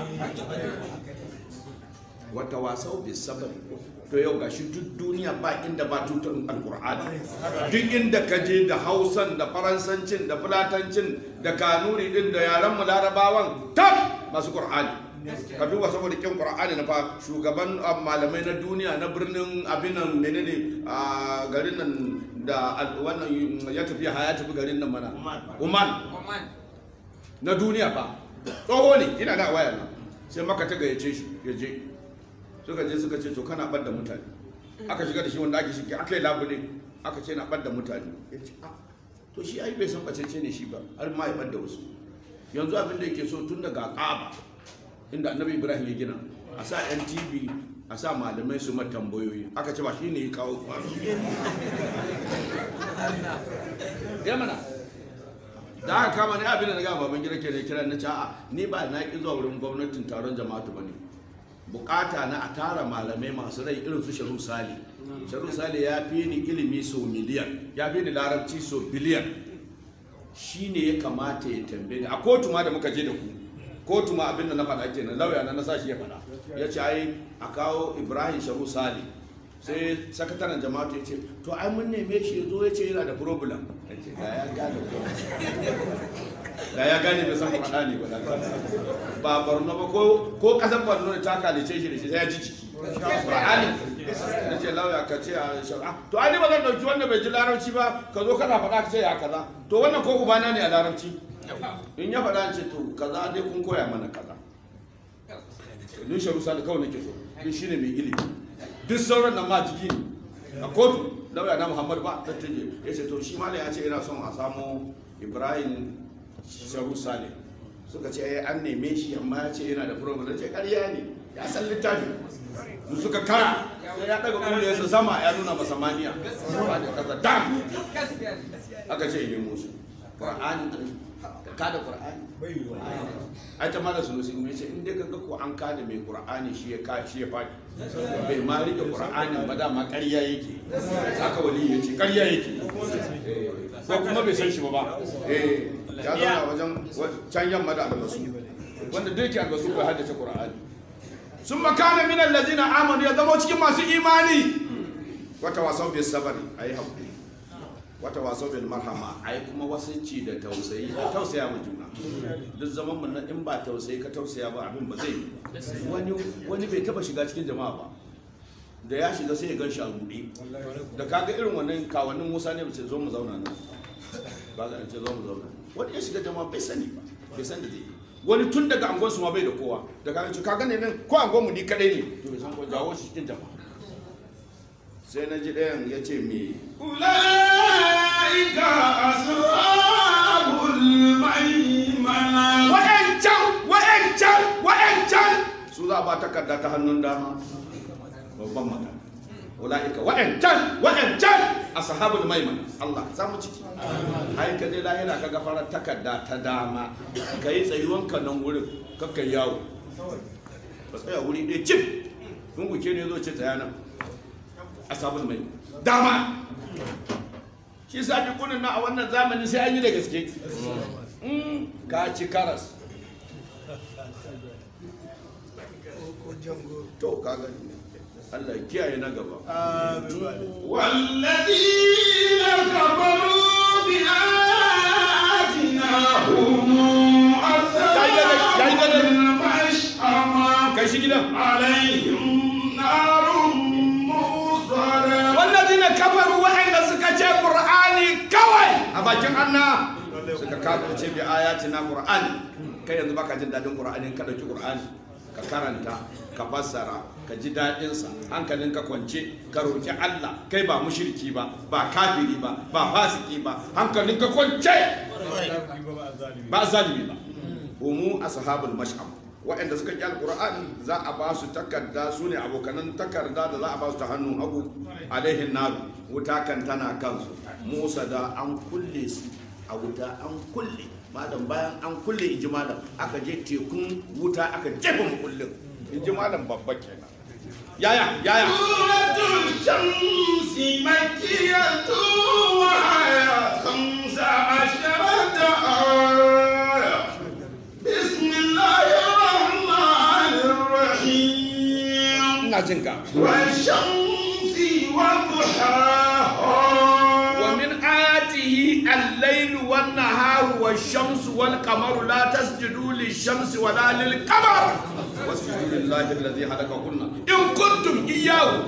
wata wasau bis sabari to yau gashi duk duniya ba inda ba tutar alkur'ani duk inda ka je da hausan da faransancin da fulatancin da kanuri din da yaren mu larabawan tab masu qur'ani ka duba saboda kin qur'ani na fa shugaban ah, malamai na duniya na birnin abinan menene a garin nan da al- wannan ya tafi ya tafi garin nan mana Oman na duniya ba tsoho ne ina da waya nan sai maka ta gayyace shi ya je suka je suka ce to kana ɓadda mutane aka shiga da shi wanda ake shi aka yi labule aka ce na ɓadda mutane ya ce "Ah, to shi ai bai san bacece ne shi ba har ma ya ɓadda wasu yanzu abin da yake so tun daga ƙaba inda annabi ibrahim ya gina a sa yan tv a sa malamai su ma tambayoyi aka ce ba shi ne ya kawo kwano ya mana da aka kama ne abin da na gama baban gida ke da kira na ce a'a ni ba na ki zuwa wurin gwamnatin taron jama'atu ba ne bukata na a tara malamai masu rai irin su sharu sali sharu sali ya fi ni ilimi so miliyan ya fi ni larabci so biliyan shi ne ya kamata ya tambaye ni a kotu ma da muka je da ku kotu ma abin da na faɗa kenan lauya na na sa shi ya faɗa ya ce ai a kawo ibrahim sharu sali sai sakataren jama'atu ya ce to ai mun neme shi ya zo ya ce yana da problem ya ce ga ya gane da ya gane bai san faɗa ne ba da ba barno ba ko ko kasar barno ne ta kalice shi da shi sai ya ji ciki Qur'ani na ce lauya ka ce a shara to ai ni ba zan dauki wanda bai ji larabci ba ka zo kana faɗa ka ce ya kaza to wannan ko ubana ne a larabci in ya faɗa ce to kaza dai kun koya mana kaza ni sharu sa da kawai nake so ni shine mai ilimi duk sauran nan ma jiki ne a kotu lauya na muhammad ba ta tuje ya ce to shi mala ya ce yana son a samu ibrahim sharu sale suka ce ai an neme shi amma ya ce yana da problem na ce ƙarya ne ya san littafi su suka kara sai ya daga kuma ya sama ya nuna masa maniya ba da kaza dam aka ce ne musu qur'ani ka da qur'ani ai ta mala sunu sai ce in dai kaga ko an kada mai qur'ani shi ya ka shi ya fadi bai ma rike qur'ani ba dama ƙarya yake haka wali yace ƙarya yake Eh, ko kuma bai san shi ba ba eh ya zauna wajen can yamma da albasu wanda duk yake albasu bai haddace qur'ani sun makana min allazina amanu ya zama cikin masu imani wata wasau bil sabari ayi hakuri wata wasau bil marhama ayi kuma wasanci da tausayi da tausaya mu juna duk zaman mu na in ba tausayi ka tausaya ba abin ba zai yi wani wani bai taba shiga cikin jama'a ba da ya shiga sai ya gan shi a buɗe da kaga irin wannan kawannin musa ne ce zo mu zauna nan ba ga ce zo mu zauna wani ya shiga jama'a bai sani ba bai san da zai yi wani tun daga angon su ma bai da kowa da kaga ce kaga ne nan ko angon mu ni kadai ne to bai san ko jawo shi cikin jama'a sai na ji ɗayan ya ce me أولئك أصحاب الميمنة wa'ancan wa'ancan wa'ancan su za a ba takarda ta hannun dama babban magana ula'ika wa'ancan wa'ancan ashabul maiman Allah za mu ciki ai ka dai lahira ka farar takarda ta dama ka yi tsayuwanka nan wurin kakkan yawo ka tsaya wuri ɗaya cip kun guke ne zo ce tsaya nan ashabul maiman dama shi sa kunin na a wannan zamani sai an yi da gaske Mm, ka ci karas to ka gani Allah ya kiyaye na gaba والذين كفروا بآياتنا هم أصحاب المشأمة kai shi gidan عليهم نار مؤصدة wallazina kafaru wa'anda suka ce qur'ani kawai a bakin Allah suka kafirce bi ayatina qur'ani kai yanzu baka jin dadin qur'ani ka dauki qur'ani ka karanta ka fassara ka ji dadin sa hankalin ka kwance ka roki Allah kai ba mushriki ba ba kafiri ba ba fasiki ba hankalin ka kwance ba zalimi ba umu ashabul mash'am waɗanda suka ƙi alƙur'ani za a ba su takarda su ne abokanan takarda da za a ba su ta hannun hagu alaihin naru wuta kan tana kansu musa da an kulle su a wuta an kulle malam bayan an kulle in ji malam aka je tekun wuta aka jefa makullin in ji malam babba kenan yaya yaya سورة الشمس مكية وهي خمس عشرة ina jin ka والشمس وضحاها wa min ayatihi al-layl wan nahar wash-shamsu wal qamaru la tasjudu lish-shamsi wa la lil-qamar wasjudu lillahi alladhi khalaqakunna in kuntum iyyahu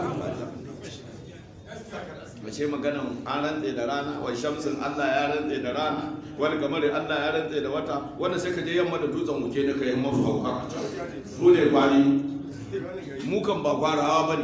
mace maganan an rantse da rana wa shamsin Allah ya rantse da rana wani kamar Allah ya rantse da wata wanda sai ka je yamma da dutsen wuke ne ka yi mafi hauka su ne kwari mu kan ba kwarawa ba ne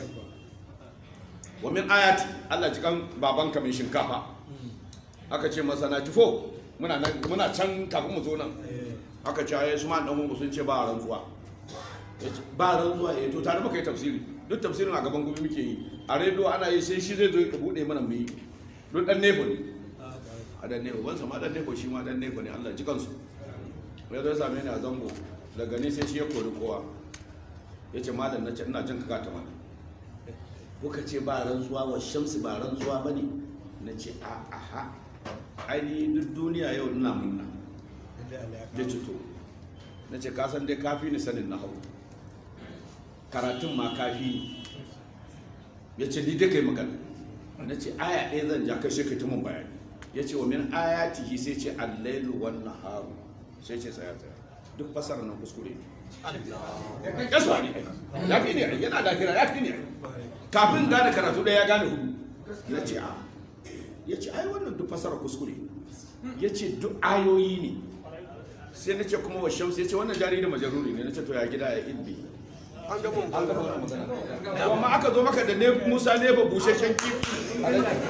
wa min ayati Allah cikan babanka mai shinkafa aka ce masa na tifo muna nan- muna can kafin mu zo nan aka ce ayi su ma dan mu sun ce ba rantsuwa yace ba rantsuwa eh to tare muka yi tafsiri duk tafsirin a gaban gobe muke yi a rediyo ana yi sai shi zai zo ya bude mana mu yi duk dan nebo ne a dan nebo ban sama dan nebo shi ma dan nebo ne Allah ji kansu ya zo ya same ni a zango daga ni sai shi ya kori kowa ya ce malam na ce ina jin ka ta mana kuka ce ba rantsuwa wa shamsi ba rantsuwa ba ne na ce a aha ainihin duk duniya yau ina munna ya ce to na ce kasan dai kafi ni sanin na hau karatun ma kafi ni ya ce ni dai kai magana na ce aya ɗaya zan ja kai sai kai ta mun bayani ya ce wa min ayatihi sai ce allailu wan naharu sai ce tsaya tsaya duk fasara nan kuskure ne ya su ne ya fi ne yana da kira ya fi ne kafin gane karatu ɗaya ya gane hudu ya ce a ya ce ai wannan duk fasara kuskure ya ce duk ayoyi ne sai na ce kuma wa shamsu ya ce wannan jari da majaruri ne na ce to ya gida ya ilbi an gaba an gaba wannan magana amma aka zo maka da ne musa ne ba busheshen kifi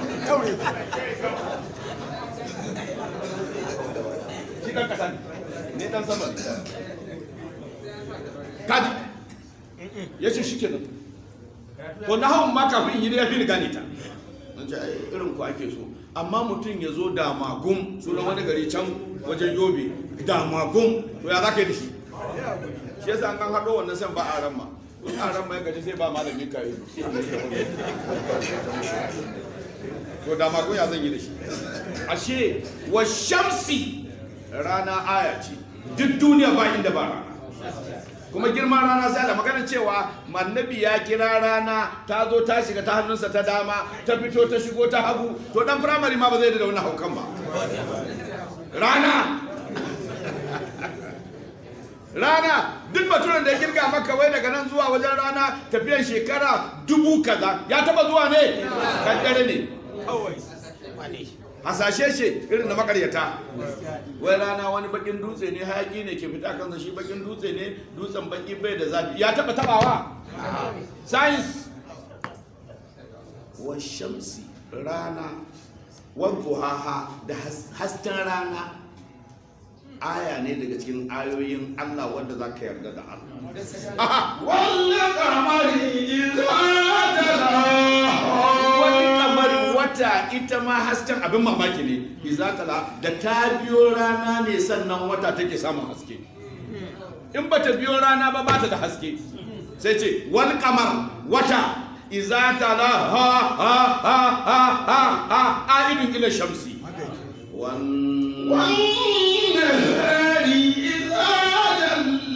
shi dan kasa ne ne dan sama ne kaji ya ce shi kenan ko na hawan ma kafin yi ya fi ni gane ta an ce ai irin ku ake so amma mutum ya zo da magum sunan wani gari can wajen yobe da magum to ya za ka yi da shi shi yasa an kan haɗo wannan san ba a ran ma in a ran ma ya gaji sai ba malamin ka yi to da magum ya zan yi da shi ashe wa shamsi rana aya ce duk duniya ba inda ba rana kuma girman rana sai da magana cewa mannabi ya kira rana ta zo ta shiga ta hannunsa ta dama ta fito ta shigo ta hagu to dan firamare ma ba zai da wani haukan ba rana rana duk baturen da ya kirga maka wai daga nan zuwa wajen rana tafiyan shekara dubu kaza ya taba zuwa ne kankare ne hasashe ce irin na makaryata wai rana wani bakin dutse ne hayaki ne ke fita kansa shi bakin dutse ne dutsen baki bai da zafi ya taba tabawa science wa shamsi rana wa duhaha da has- hasken rana aya ne daga cikin ayoyin Allah wanda za ka yarda da Allah Aha! والقمر إذا تلاها wani kamar wata ita ma hasken abin mamaki ne izatala da ta biyo rana ne sannan wata take samun haske in ba ta biyo rana ba ba ta da haske sai ce wani kamar wata izatala ha ha ha ha ha ha a idin ila shamsi wan والنهار إذا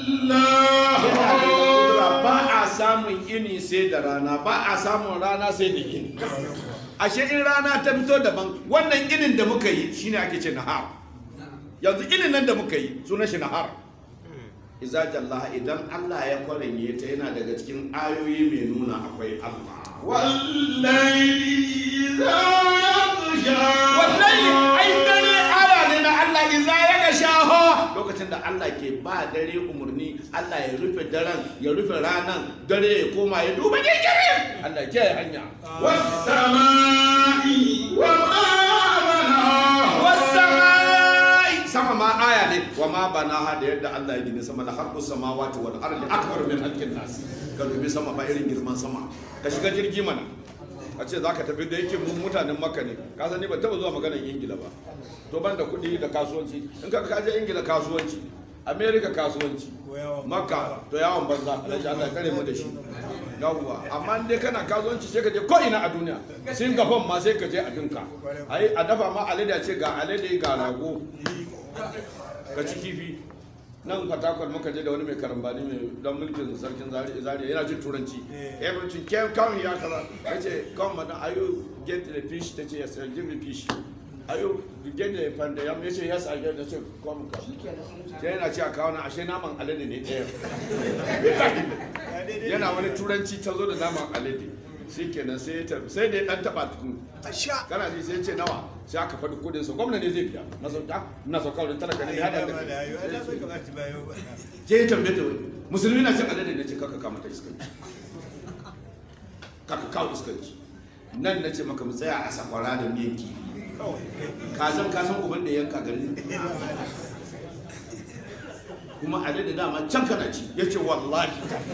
جلاها ba a samun ini sai da rana ba a samun rana sai da ini ashe in rana ta fito daban wannan inin da muka yi shine ake ce nahar yanzu inin nan da muka yi sunan shi nahar iza jallaha idan Allah ya kwaranye ta yana daga cikin ayoyi mai nuna akwai Allah والليل إذا يغشى wallahi ai dare aya ne na Allah iza ya ga shaho lokacin da Allah ke ba dare umarni Allah ya rufe daren ya rufe ranan dare ya koma ya duba gigire Allah ke hanya والسماء وما بناها wasamai sama ma aya ne wa ma banaha da yadda Allah ya gina sama da harbu samawati wal ardi akbar min halqin nas ka dubi sama ba irin girman sama ka shiga jirgi mana a ce zaka tafi da yake mun mutanen makka ne ka san ni ban taba zuwa maganar ingila ba to ban da kuɗi da kasuwanci in ka ka je ingila kasuwanci america kasuwanci makka to yawon banza alhaji Allah ya kare mu da shi yawwa amma in dai kana kasuwanci sai ka je ko ina a duniya singapore ma sai ka je a dinka ai a dafa ma alade a ce ga alade ga rago ka ci kifi nan fatakwal muka je da wani mai karambani mai dan mulkin sarkin zariya yana jin turanci everything came come here kaza ya ce come madam are you get the fish ta ce yes I'll give you fish are you get the panda yam ya ce yes I get the ce come come sai yana ce a kawo na ashe naman alade ne ɗaya yana wani turanci ta zo da naman alade shi kenan sai ya tab- sai da ya dan taba tukun kana ji sai ya ce nawa sai aka faɗi kudin sa gwamna ne zai biya na sauka na sauka wurin talaka ne ya da kai sai ya tambaye ta wani musulmi na cin alade na ce kaka kama ta iskanci kaka kawo iskanci nan na ce maka mu tsaya a sakwara da miyan kifi kazan kasan uban da yanka gari kuma alade dama can kana ci ya ce wallahi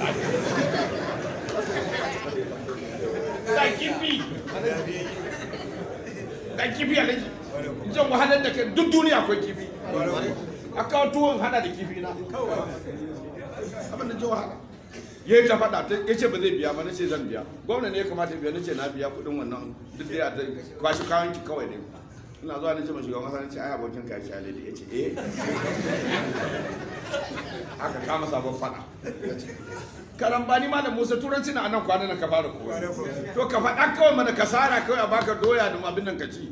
ga kifi ga kifi alaji jan wahalar da kai duk duniya akwai kifi a kawo tuwon hada da kifi na abin da ji wahala ya yi ta faɗa ta ya ce ba zai biya ba na ce zan biya gwamna ne ya kamata ya biya na ce na biya kuɗin wannan duk da ya ta kwashi kayan ki kawai ne ina zuwa na ce ma shugaban kasa na ce ai abokin ka shi alade ya ce eh aka kama sabon faɗa karambani malam musa turanci na anan kwanan ka fara koya to ka faɗa kawai mana kasara kawai a baka doya da abin nan ka ci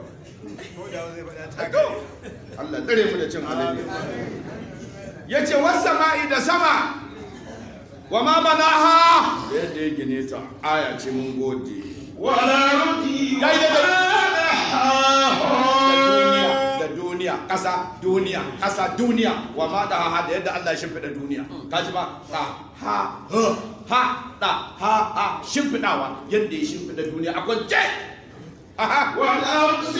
Allah tsare mu da cin alade ya ce wasa ma'i da sama wa ma banaha yadda ya gine ta aya ce mun gode والأرض Ya yi daidai. وما da duniya da duniya ƙasa duniya ƙasa duniya wa ma da ha da yadda Allah ya shimfiɗa duniya ka ji ba ha ha ha ha da ha ha shimfiɗawa yadda ya shimfiɗa duniya a kwance aha ونفس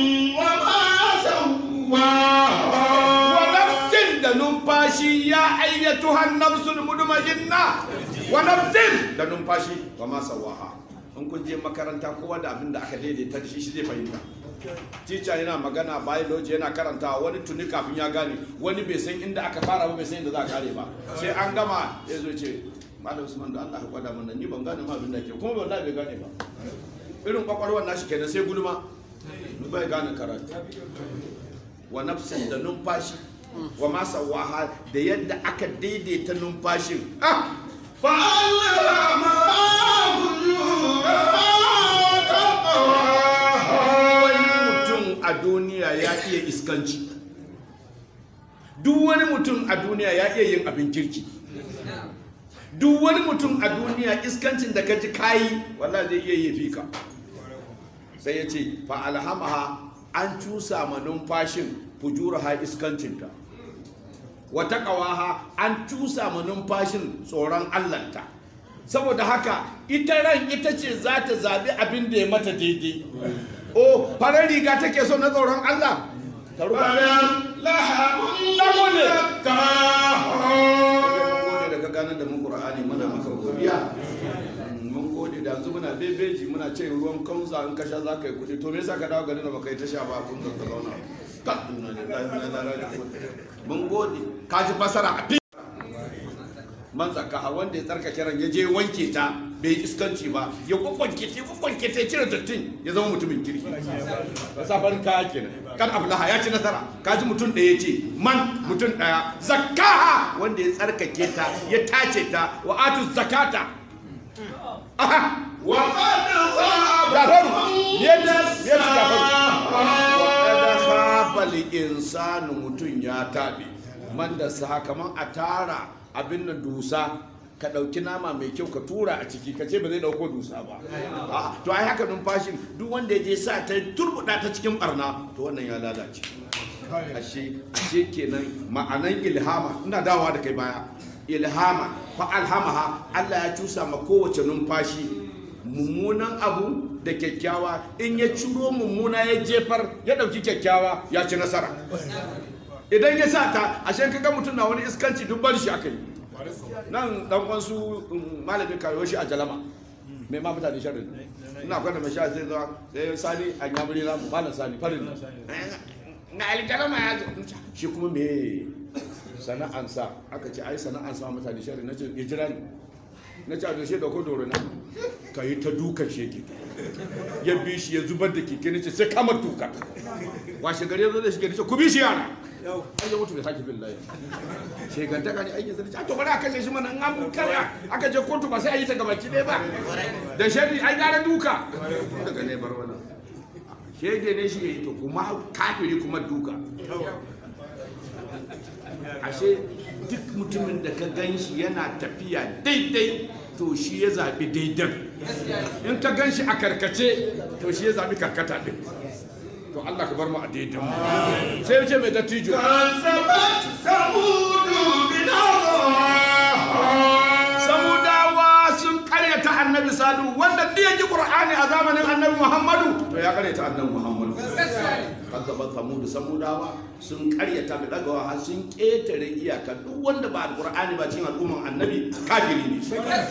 وما سواها wa nafsin da numfashi ya ayyatu han nafsul mudmajinna wa nafsin da numfashi wa ma sawaha in kun je makaranta kowa da abin da aka daidaita da shi shi zai fahimta teacher yana magana biology yana karantawa wani tuni kafin ya gane wani bai san inda aka fara ba bai san inda za a kare ba sai an gama ya zo ce malam usman da Allah ya gwada mana ni ban gane ma abin da ke kuma wallahi bai gane ba irin kwakwalwar nashi kenan sai gulma bai gane karatu wa nafsin da numfashi wa ma sawaha da yadda aka daidaita numfashin ah فألهمها فجورها وتقواها wani mutum a duniya ya iya iskanci duk wani mutum a duniya ya iya yin abin kirki duk wani mutum a duniya iskancin da ka ji kayi wallahi zai iya yi fika sai ya ce fa alhamaha an cusa ma numfashin fujuraha iskancinta wata ƙawaha an cusa ma numfashin tsoron allanta saboda haka ita ran ita ce za ta zaɓi abin da ya mata daidai o farar riga take so na tsoron allah ta ruga فلم لحم mun gode daga ganin da mun qur'ani muna maka godiya mun gode da yanzu muna bebeji muna ce ruwan kanza in ka sha za ka yi kuɗi to me yasa ka dawo garin da baka yi ta sha ba kun ka zauna ka duna ne mun gode ka ji fasara a fi man zaka wanda ya tsarkake ran ya je wanke ta bai iskanci ba ya kwakwanke ta kwakwanke ta ya cire dattin ya zama mutumin kirki ba safarin kaya kenan kan ablaha ya ci nasara kaji mutum ɗaya ce man mutum ɗaya zakaha wanda ya tsarkake ta ya tace ta wa atu zakata aha وقد خاب gafaru من yadda ya ci gafaru دساها waɗanda sabali insanu mutum ya taɓe man da sa kamar a tara abin da dusa ka ɗauki nama mai kyau ka tura a ciki ka ce ba zai ɗauko dusa ba Ah, to ai haka numfashin duk wanda ya je sa ta turbuɗa ta cikin barna to wannan ya lalace ashe ashe kenan ma'anan ilhama ina dawowa da kai baya ilhama fa alhamaha Allah ya cusa ma kowace numfashi mummunan abu da kyakkyawa in ya ciro mummuna ya jefar ya dauki kyakkyawa ya ci nasara idan ya sa ta ashe kaga mutum na wani iskanci duk bar shi aka yi nan dan wasu malamin kayo shi a jalama mai ma mutane sharri ina kwanda mai sha sai zuwa sai sani a nyamuri na malam sani farin na aljalama ya zo shi kuma me sana'ansa aka ce ai sana'ansa mutane sharri na ce ya jira ni na ce a da shi da ko doro na ka yi ta dukan sheke ya bi shi ya zubar da keke na ce sai kama duka washe gari ya zo da shi ke ce ku bi shi yara ai ya mutu bai sake bin layi shegantaka ne aikin sarki to bari a kashe shi mana in an karya aka je kotu ba sai a yi ta gabaki ɗaya ba da shari ai gara duka daga ne bar wannan shege ne shi ya yi to kuma kafiri kuma duka ashe duk mutumin da ka gan shi yana tafiya daidai to shi ya zaɓi daidan in ka gan shi a karkace to shi ya zaɓi karkata ɗin to Allah ka bar mu a daidan sai ya ce mai dattijo كذبت ثمود بنار samudawa sun karyata annabi sadu wanda duk ya ji qur'ani a zamanin annabi muhammadu to ya karyata annabi muhammadu kazzaban samudu samudawa sun karyata da dagawa har sun ketare iyaka duk wanda ba alqur'ani ba cikin al'umman annabi kafiri ne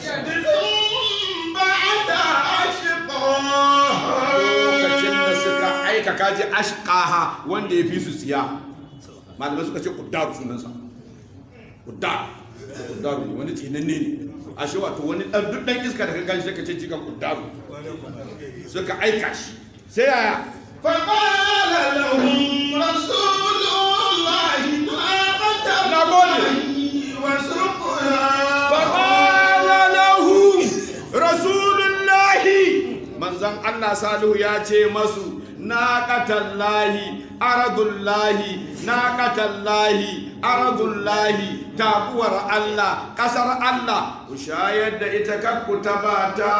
بعد أشقاها lokacin da suka aika kaji ashqaha wanda ya fi su tsiya malamai suka ce kuddar sunansa kuddar kuddar ne wani tsinanne ne ashe wato wani dan duk dan iska da ka gani sai ka ce jikan kuddar suka aika shi sai yaya فقال لهم رسول الله ناقة نقول. الله وسقيا فقال له rasulullahi manzon Allah Salihu ya ce masu naqatallahi aradullahi naqatallahi aradullahi tabuwar Allah kasar Allah ku shayar da ita kakku tabata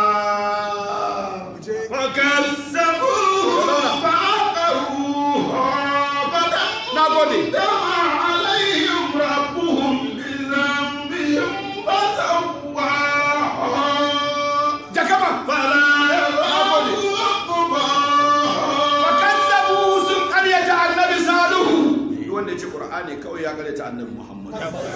فكذبوه فعقروها nagode فدمدم عليهم ربهم بذنبهم فسواها jakama فلا يخاف عقباها fakazzabu sun karyata annabi Salihu wanda ya ce Qur'ani kawai ya karyata annabi Muhammad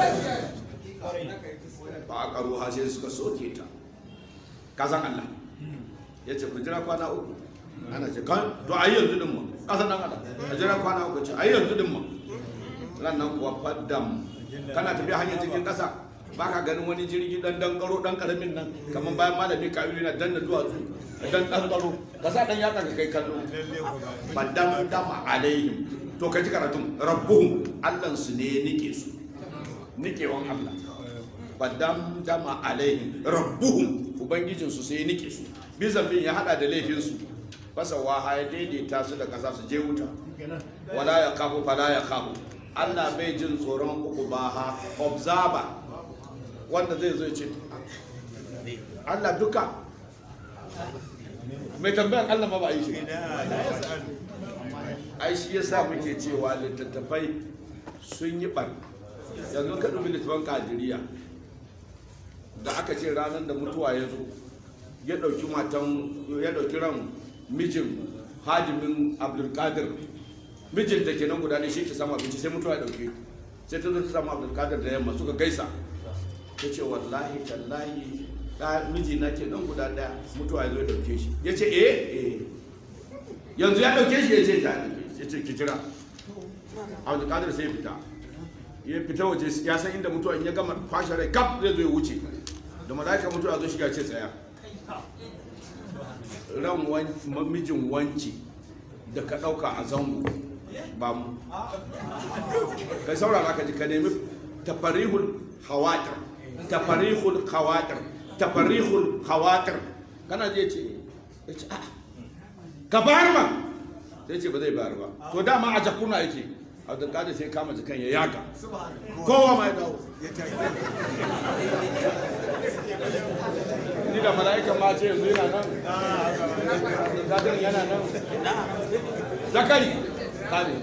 ba a karo ha sai suka soke ta kasan Allah ya ce ku jira kwana uku ana ce kan to a yi yanzu din mu kasan dan Allah a jira kwana uku ce a yi yanzu din mu ran nan kuwa faddam kana tafiya hanyar cikin kasa ba ka ganin wani jirgi dan dan karo dan karamin nan kamar bayan malami kawilu na danna duwatsu dan dan karo ka sa dan yaka ka kai kallo faddam dama alaihim to ka ji karatun rabbuhum Allah su ne nike su nikewan Allah faddam dama alaihim rabbuhum ubangijinsu sai nike su bizambin ya hada da laifinsu fasa waha ya daidaita su da kasa su je wuta wala ya kafu fala ya kafu Allah bai jin tsoron uku ba ha observer wanda zai zo ya ce Allah duka mai tambayan Allah ma ba a yi shi ai shi yasa muke cewa littattafai sun yi ɓar yanzu ka dubi littattafan kadiriya da aka ce ranar da mutuwa ya zo ya ɗauki matan ya ɗauki ran mijin hadimin abdulkadir mijin da ke nan guda ne shi ke samu abinci sai mutuwa ya ɗauke sai ta zo ta samu abdulkadir da yamma suka gaisa ta ce wallahi tallahi ɗa miji na ke nan guda ɗaya mutuwa ya zo ya ɗauke shi ya ce eh eh yanzu ya ɗauke shi ya ce ta ɗauke shi ya ce ki jira abdulkadir sai ya fita ya fita waje ya san inda mutuwa in ya gama kwashe rai kaf zai zo ya wuce da malaika mutuwa zo shiga ce tsaya ran wan- mijin wanci da ka ɗauka a zango ba mu kai saurara ka ji ka nemi tafarihul hawatar tafarihul hawatar tafarihul hawatar kana je ce ya ce a ka bayar ba sai ce ba zai bayar ba to dama a jakuna yake abdulkadir sai kama jikan ya yaga kowa ma ya dawo ni da mala'ikan ma ce yanzu yana nan abdulkadir yana nan zakari kare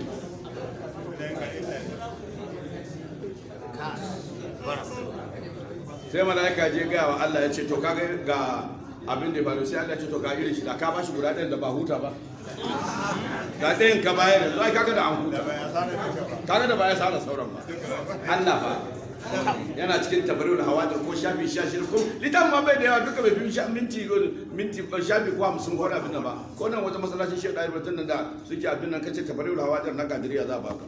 sai mala'ika je gaya wa Allah ya ce to kaga ga abin da ya faru sai Allah ya ce to ga irin shi da ka bashi guda ɗayan da ba huta ba ga ɗayan ka bayar yanzu ai kaga da an huta kaga da ba ya sara sauran ba Allah ba yana cikin tabarul hawadar ko shafi sha shida ko litan ma bai da yawa duka bai fi sha minti minti shafi ko hamsin ko wani abin nan ba ko nan wata masallacin shi ɗaya batun nan da suke abin nan kace tabarul hawadar na kadiriya za a baka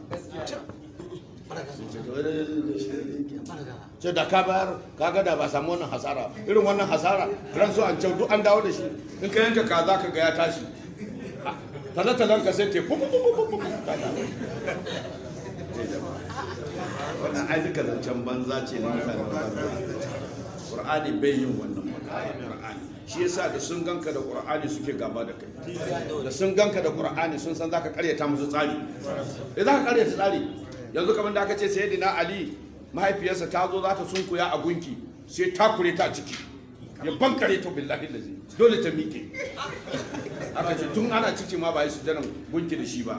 ce da ka bayar kaga da ba samu wannan hasara irin wannan hasara ran su an duk an dawo da shi in ka yanka kaza ka ga ya tashi talatalan ka sai te fu fu fu fu fu. wannan ai duka zancen banza ce na mutanen banza qur'ani bai yin wannan magana qur'ani shi yasa da sun ganka da qur'ani suke gaba da kai da sun ganka da qur'ani sun san zaka karyata musu tsari eh zaka karyata tsari yanzu kamar da aka ce sayyidina ali mahaifiyarsa ta zo za ta sunkuya a gunki sai ta kure ta ciki ya bankare ta billahi lazi dole ta miƙe aka ce tun ana ciki ma ba yi sujanan gunki da shi ba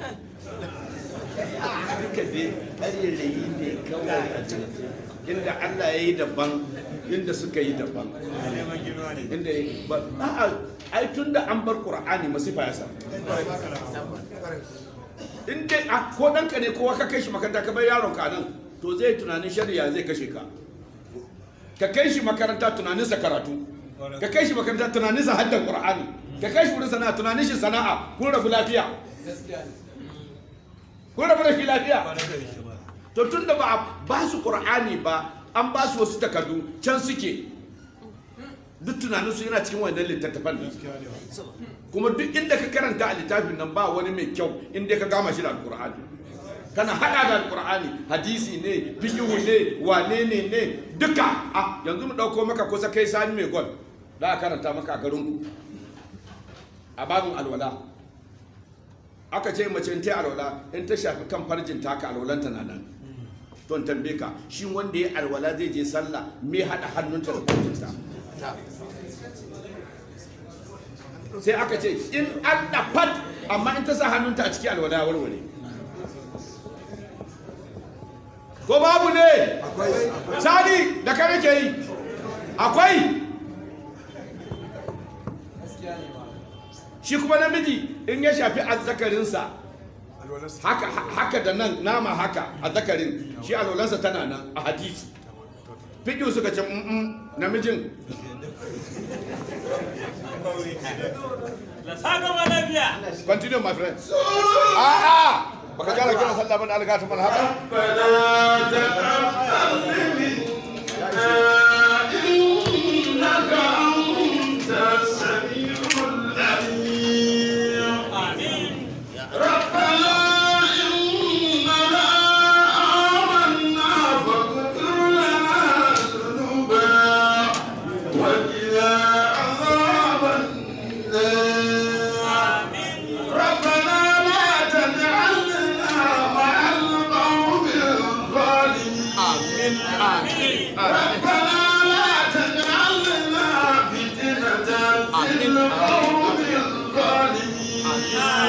duka dai ƙarerayi ne kawai a cikin inda Allah ya yi daban inda suka yi daban inda ya yi ba a'a ai tun da an bar Qur'ani masifa ya samu in dai a ko ɗanka ne kowa ka kai shi makaranta ka bar yaron ka nan to zai tunanin shari'a zai kashe ka ka kai shi makaranta tunaninsa karatu ka kai shi makaranta tunaninsa haddan Qur'ani ka kai shi wurin sana'a tunanin shi sana'a kun rabu lafiya kun rabu da shi lafiya to tun da ba a ba su qur'ani ba an ba su wasu takardu can suke duk tunaninsu yana cikin wannan littattafan ne kuma duk inda ka karanta a littafin nan ba wani mai kyau inda ka gama shi da alqur'ani kana hada da alqur'ani hadisi ne fiqhu ne wane ne ne duka ah yanzu mu dauko maka kusa kai sani mai gol da a karanta maka a garin ku a babin alwala aka ce mace in ta alwala in ta shafi kan farjin ta ka alwalanta na nan to in tambaye ka shi wanda ya alwala zai je sallah me hada hannunta da farjinta sai aka ce in an da fat amma in ta sa hannunta a ciki alwala ya warware ko babu ne sani da kare ke yi akwai shi kuma namiji in ya shafi azzakarinsa haka haka da nan nama haka azzakarin shi alwalansa tana nan a hadisi fiƙi suka ce mm namijin La saka ma lafiya. continue my friend a'a baka gara kira sallah bane alga ta haka إنك أنت السميع العليم Amin. ربنا إننا آمنا فاغفر لنا ذنوبنا وقنا عذاب النار ربنا لا تجعلنا مع القوم الظالمين ربنا لا تجعلنا فتنة للقوم الظالمين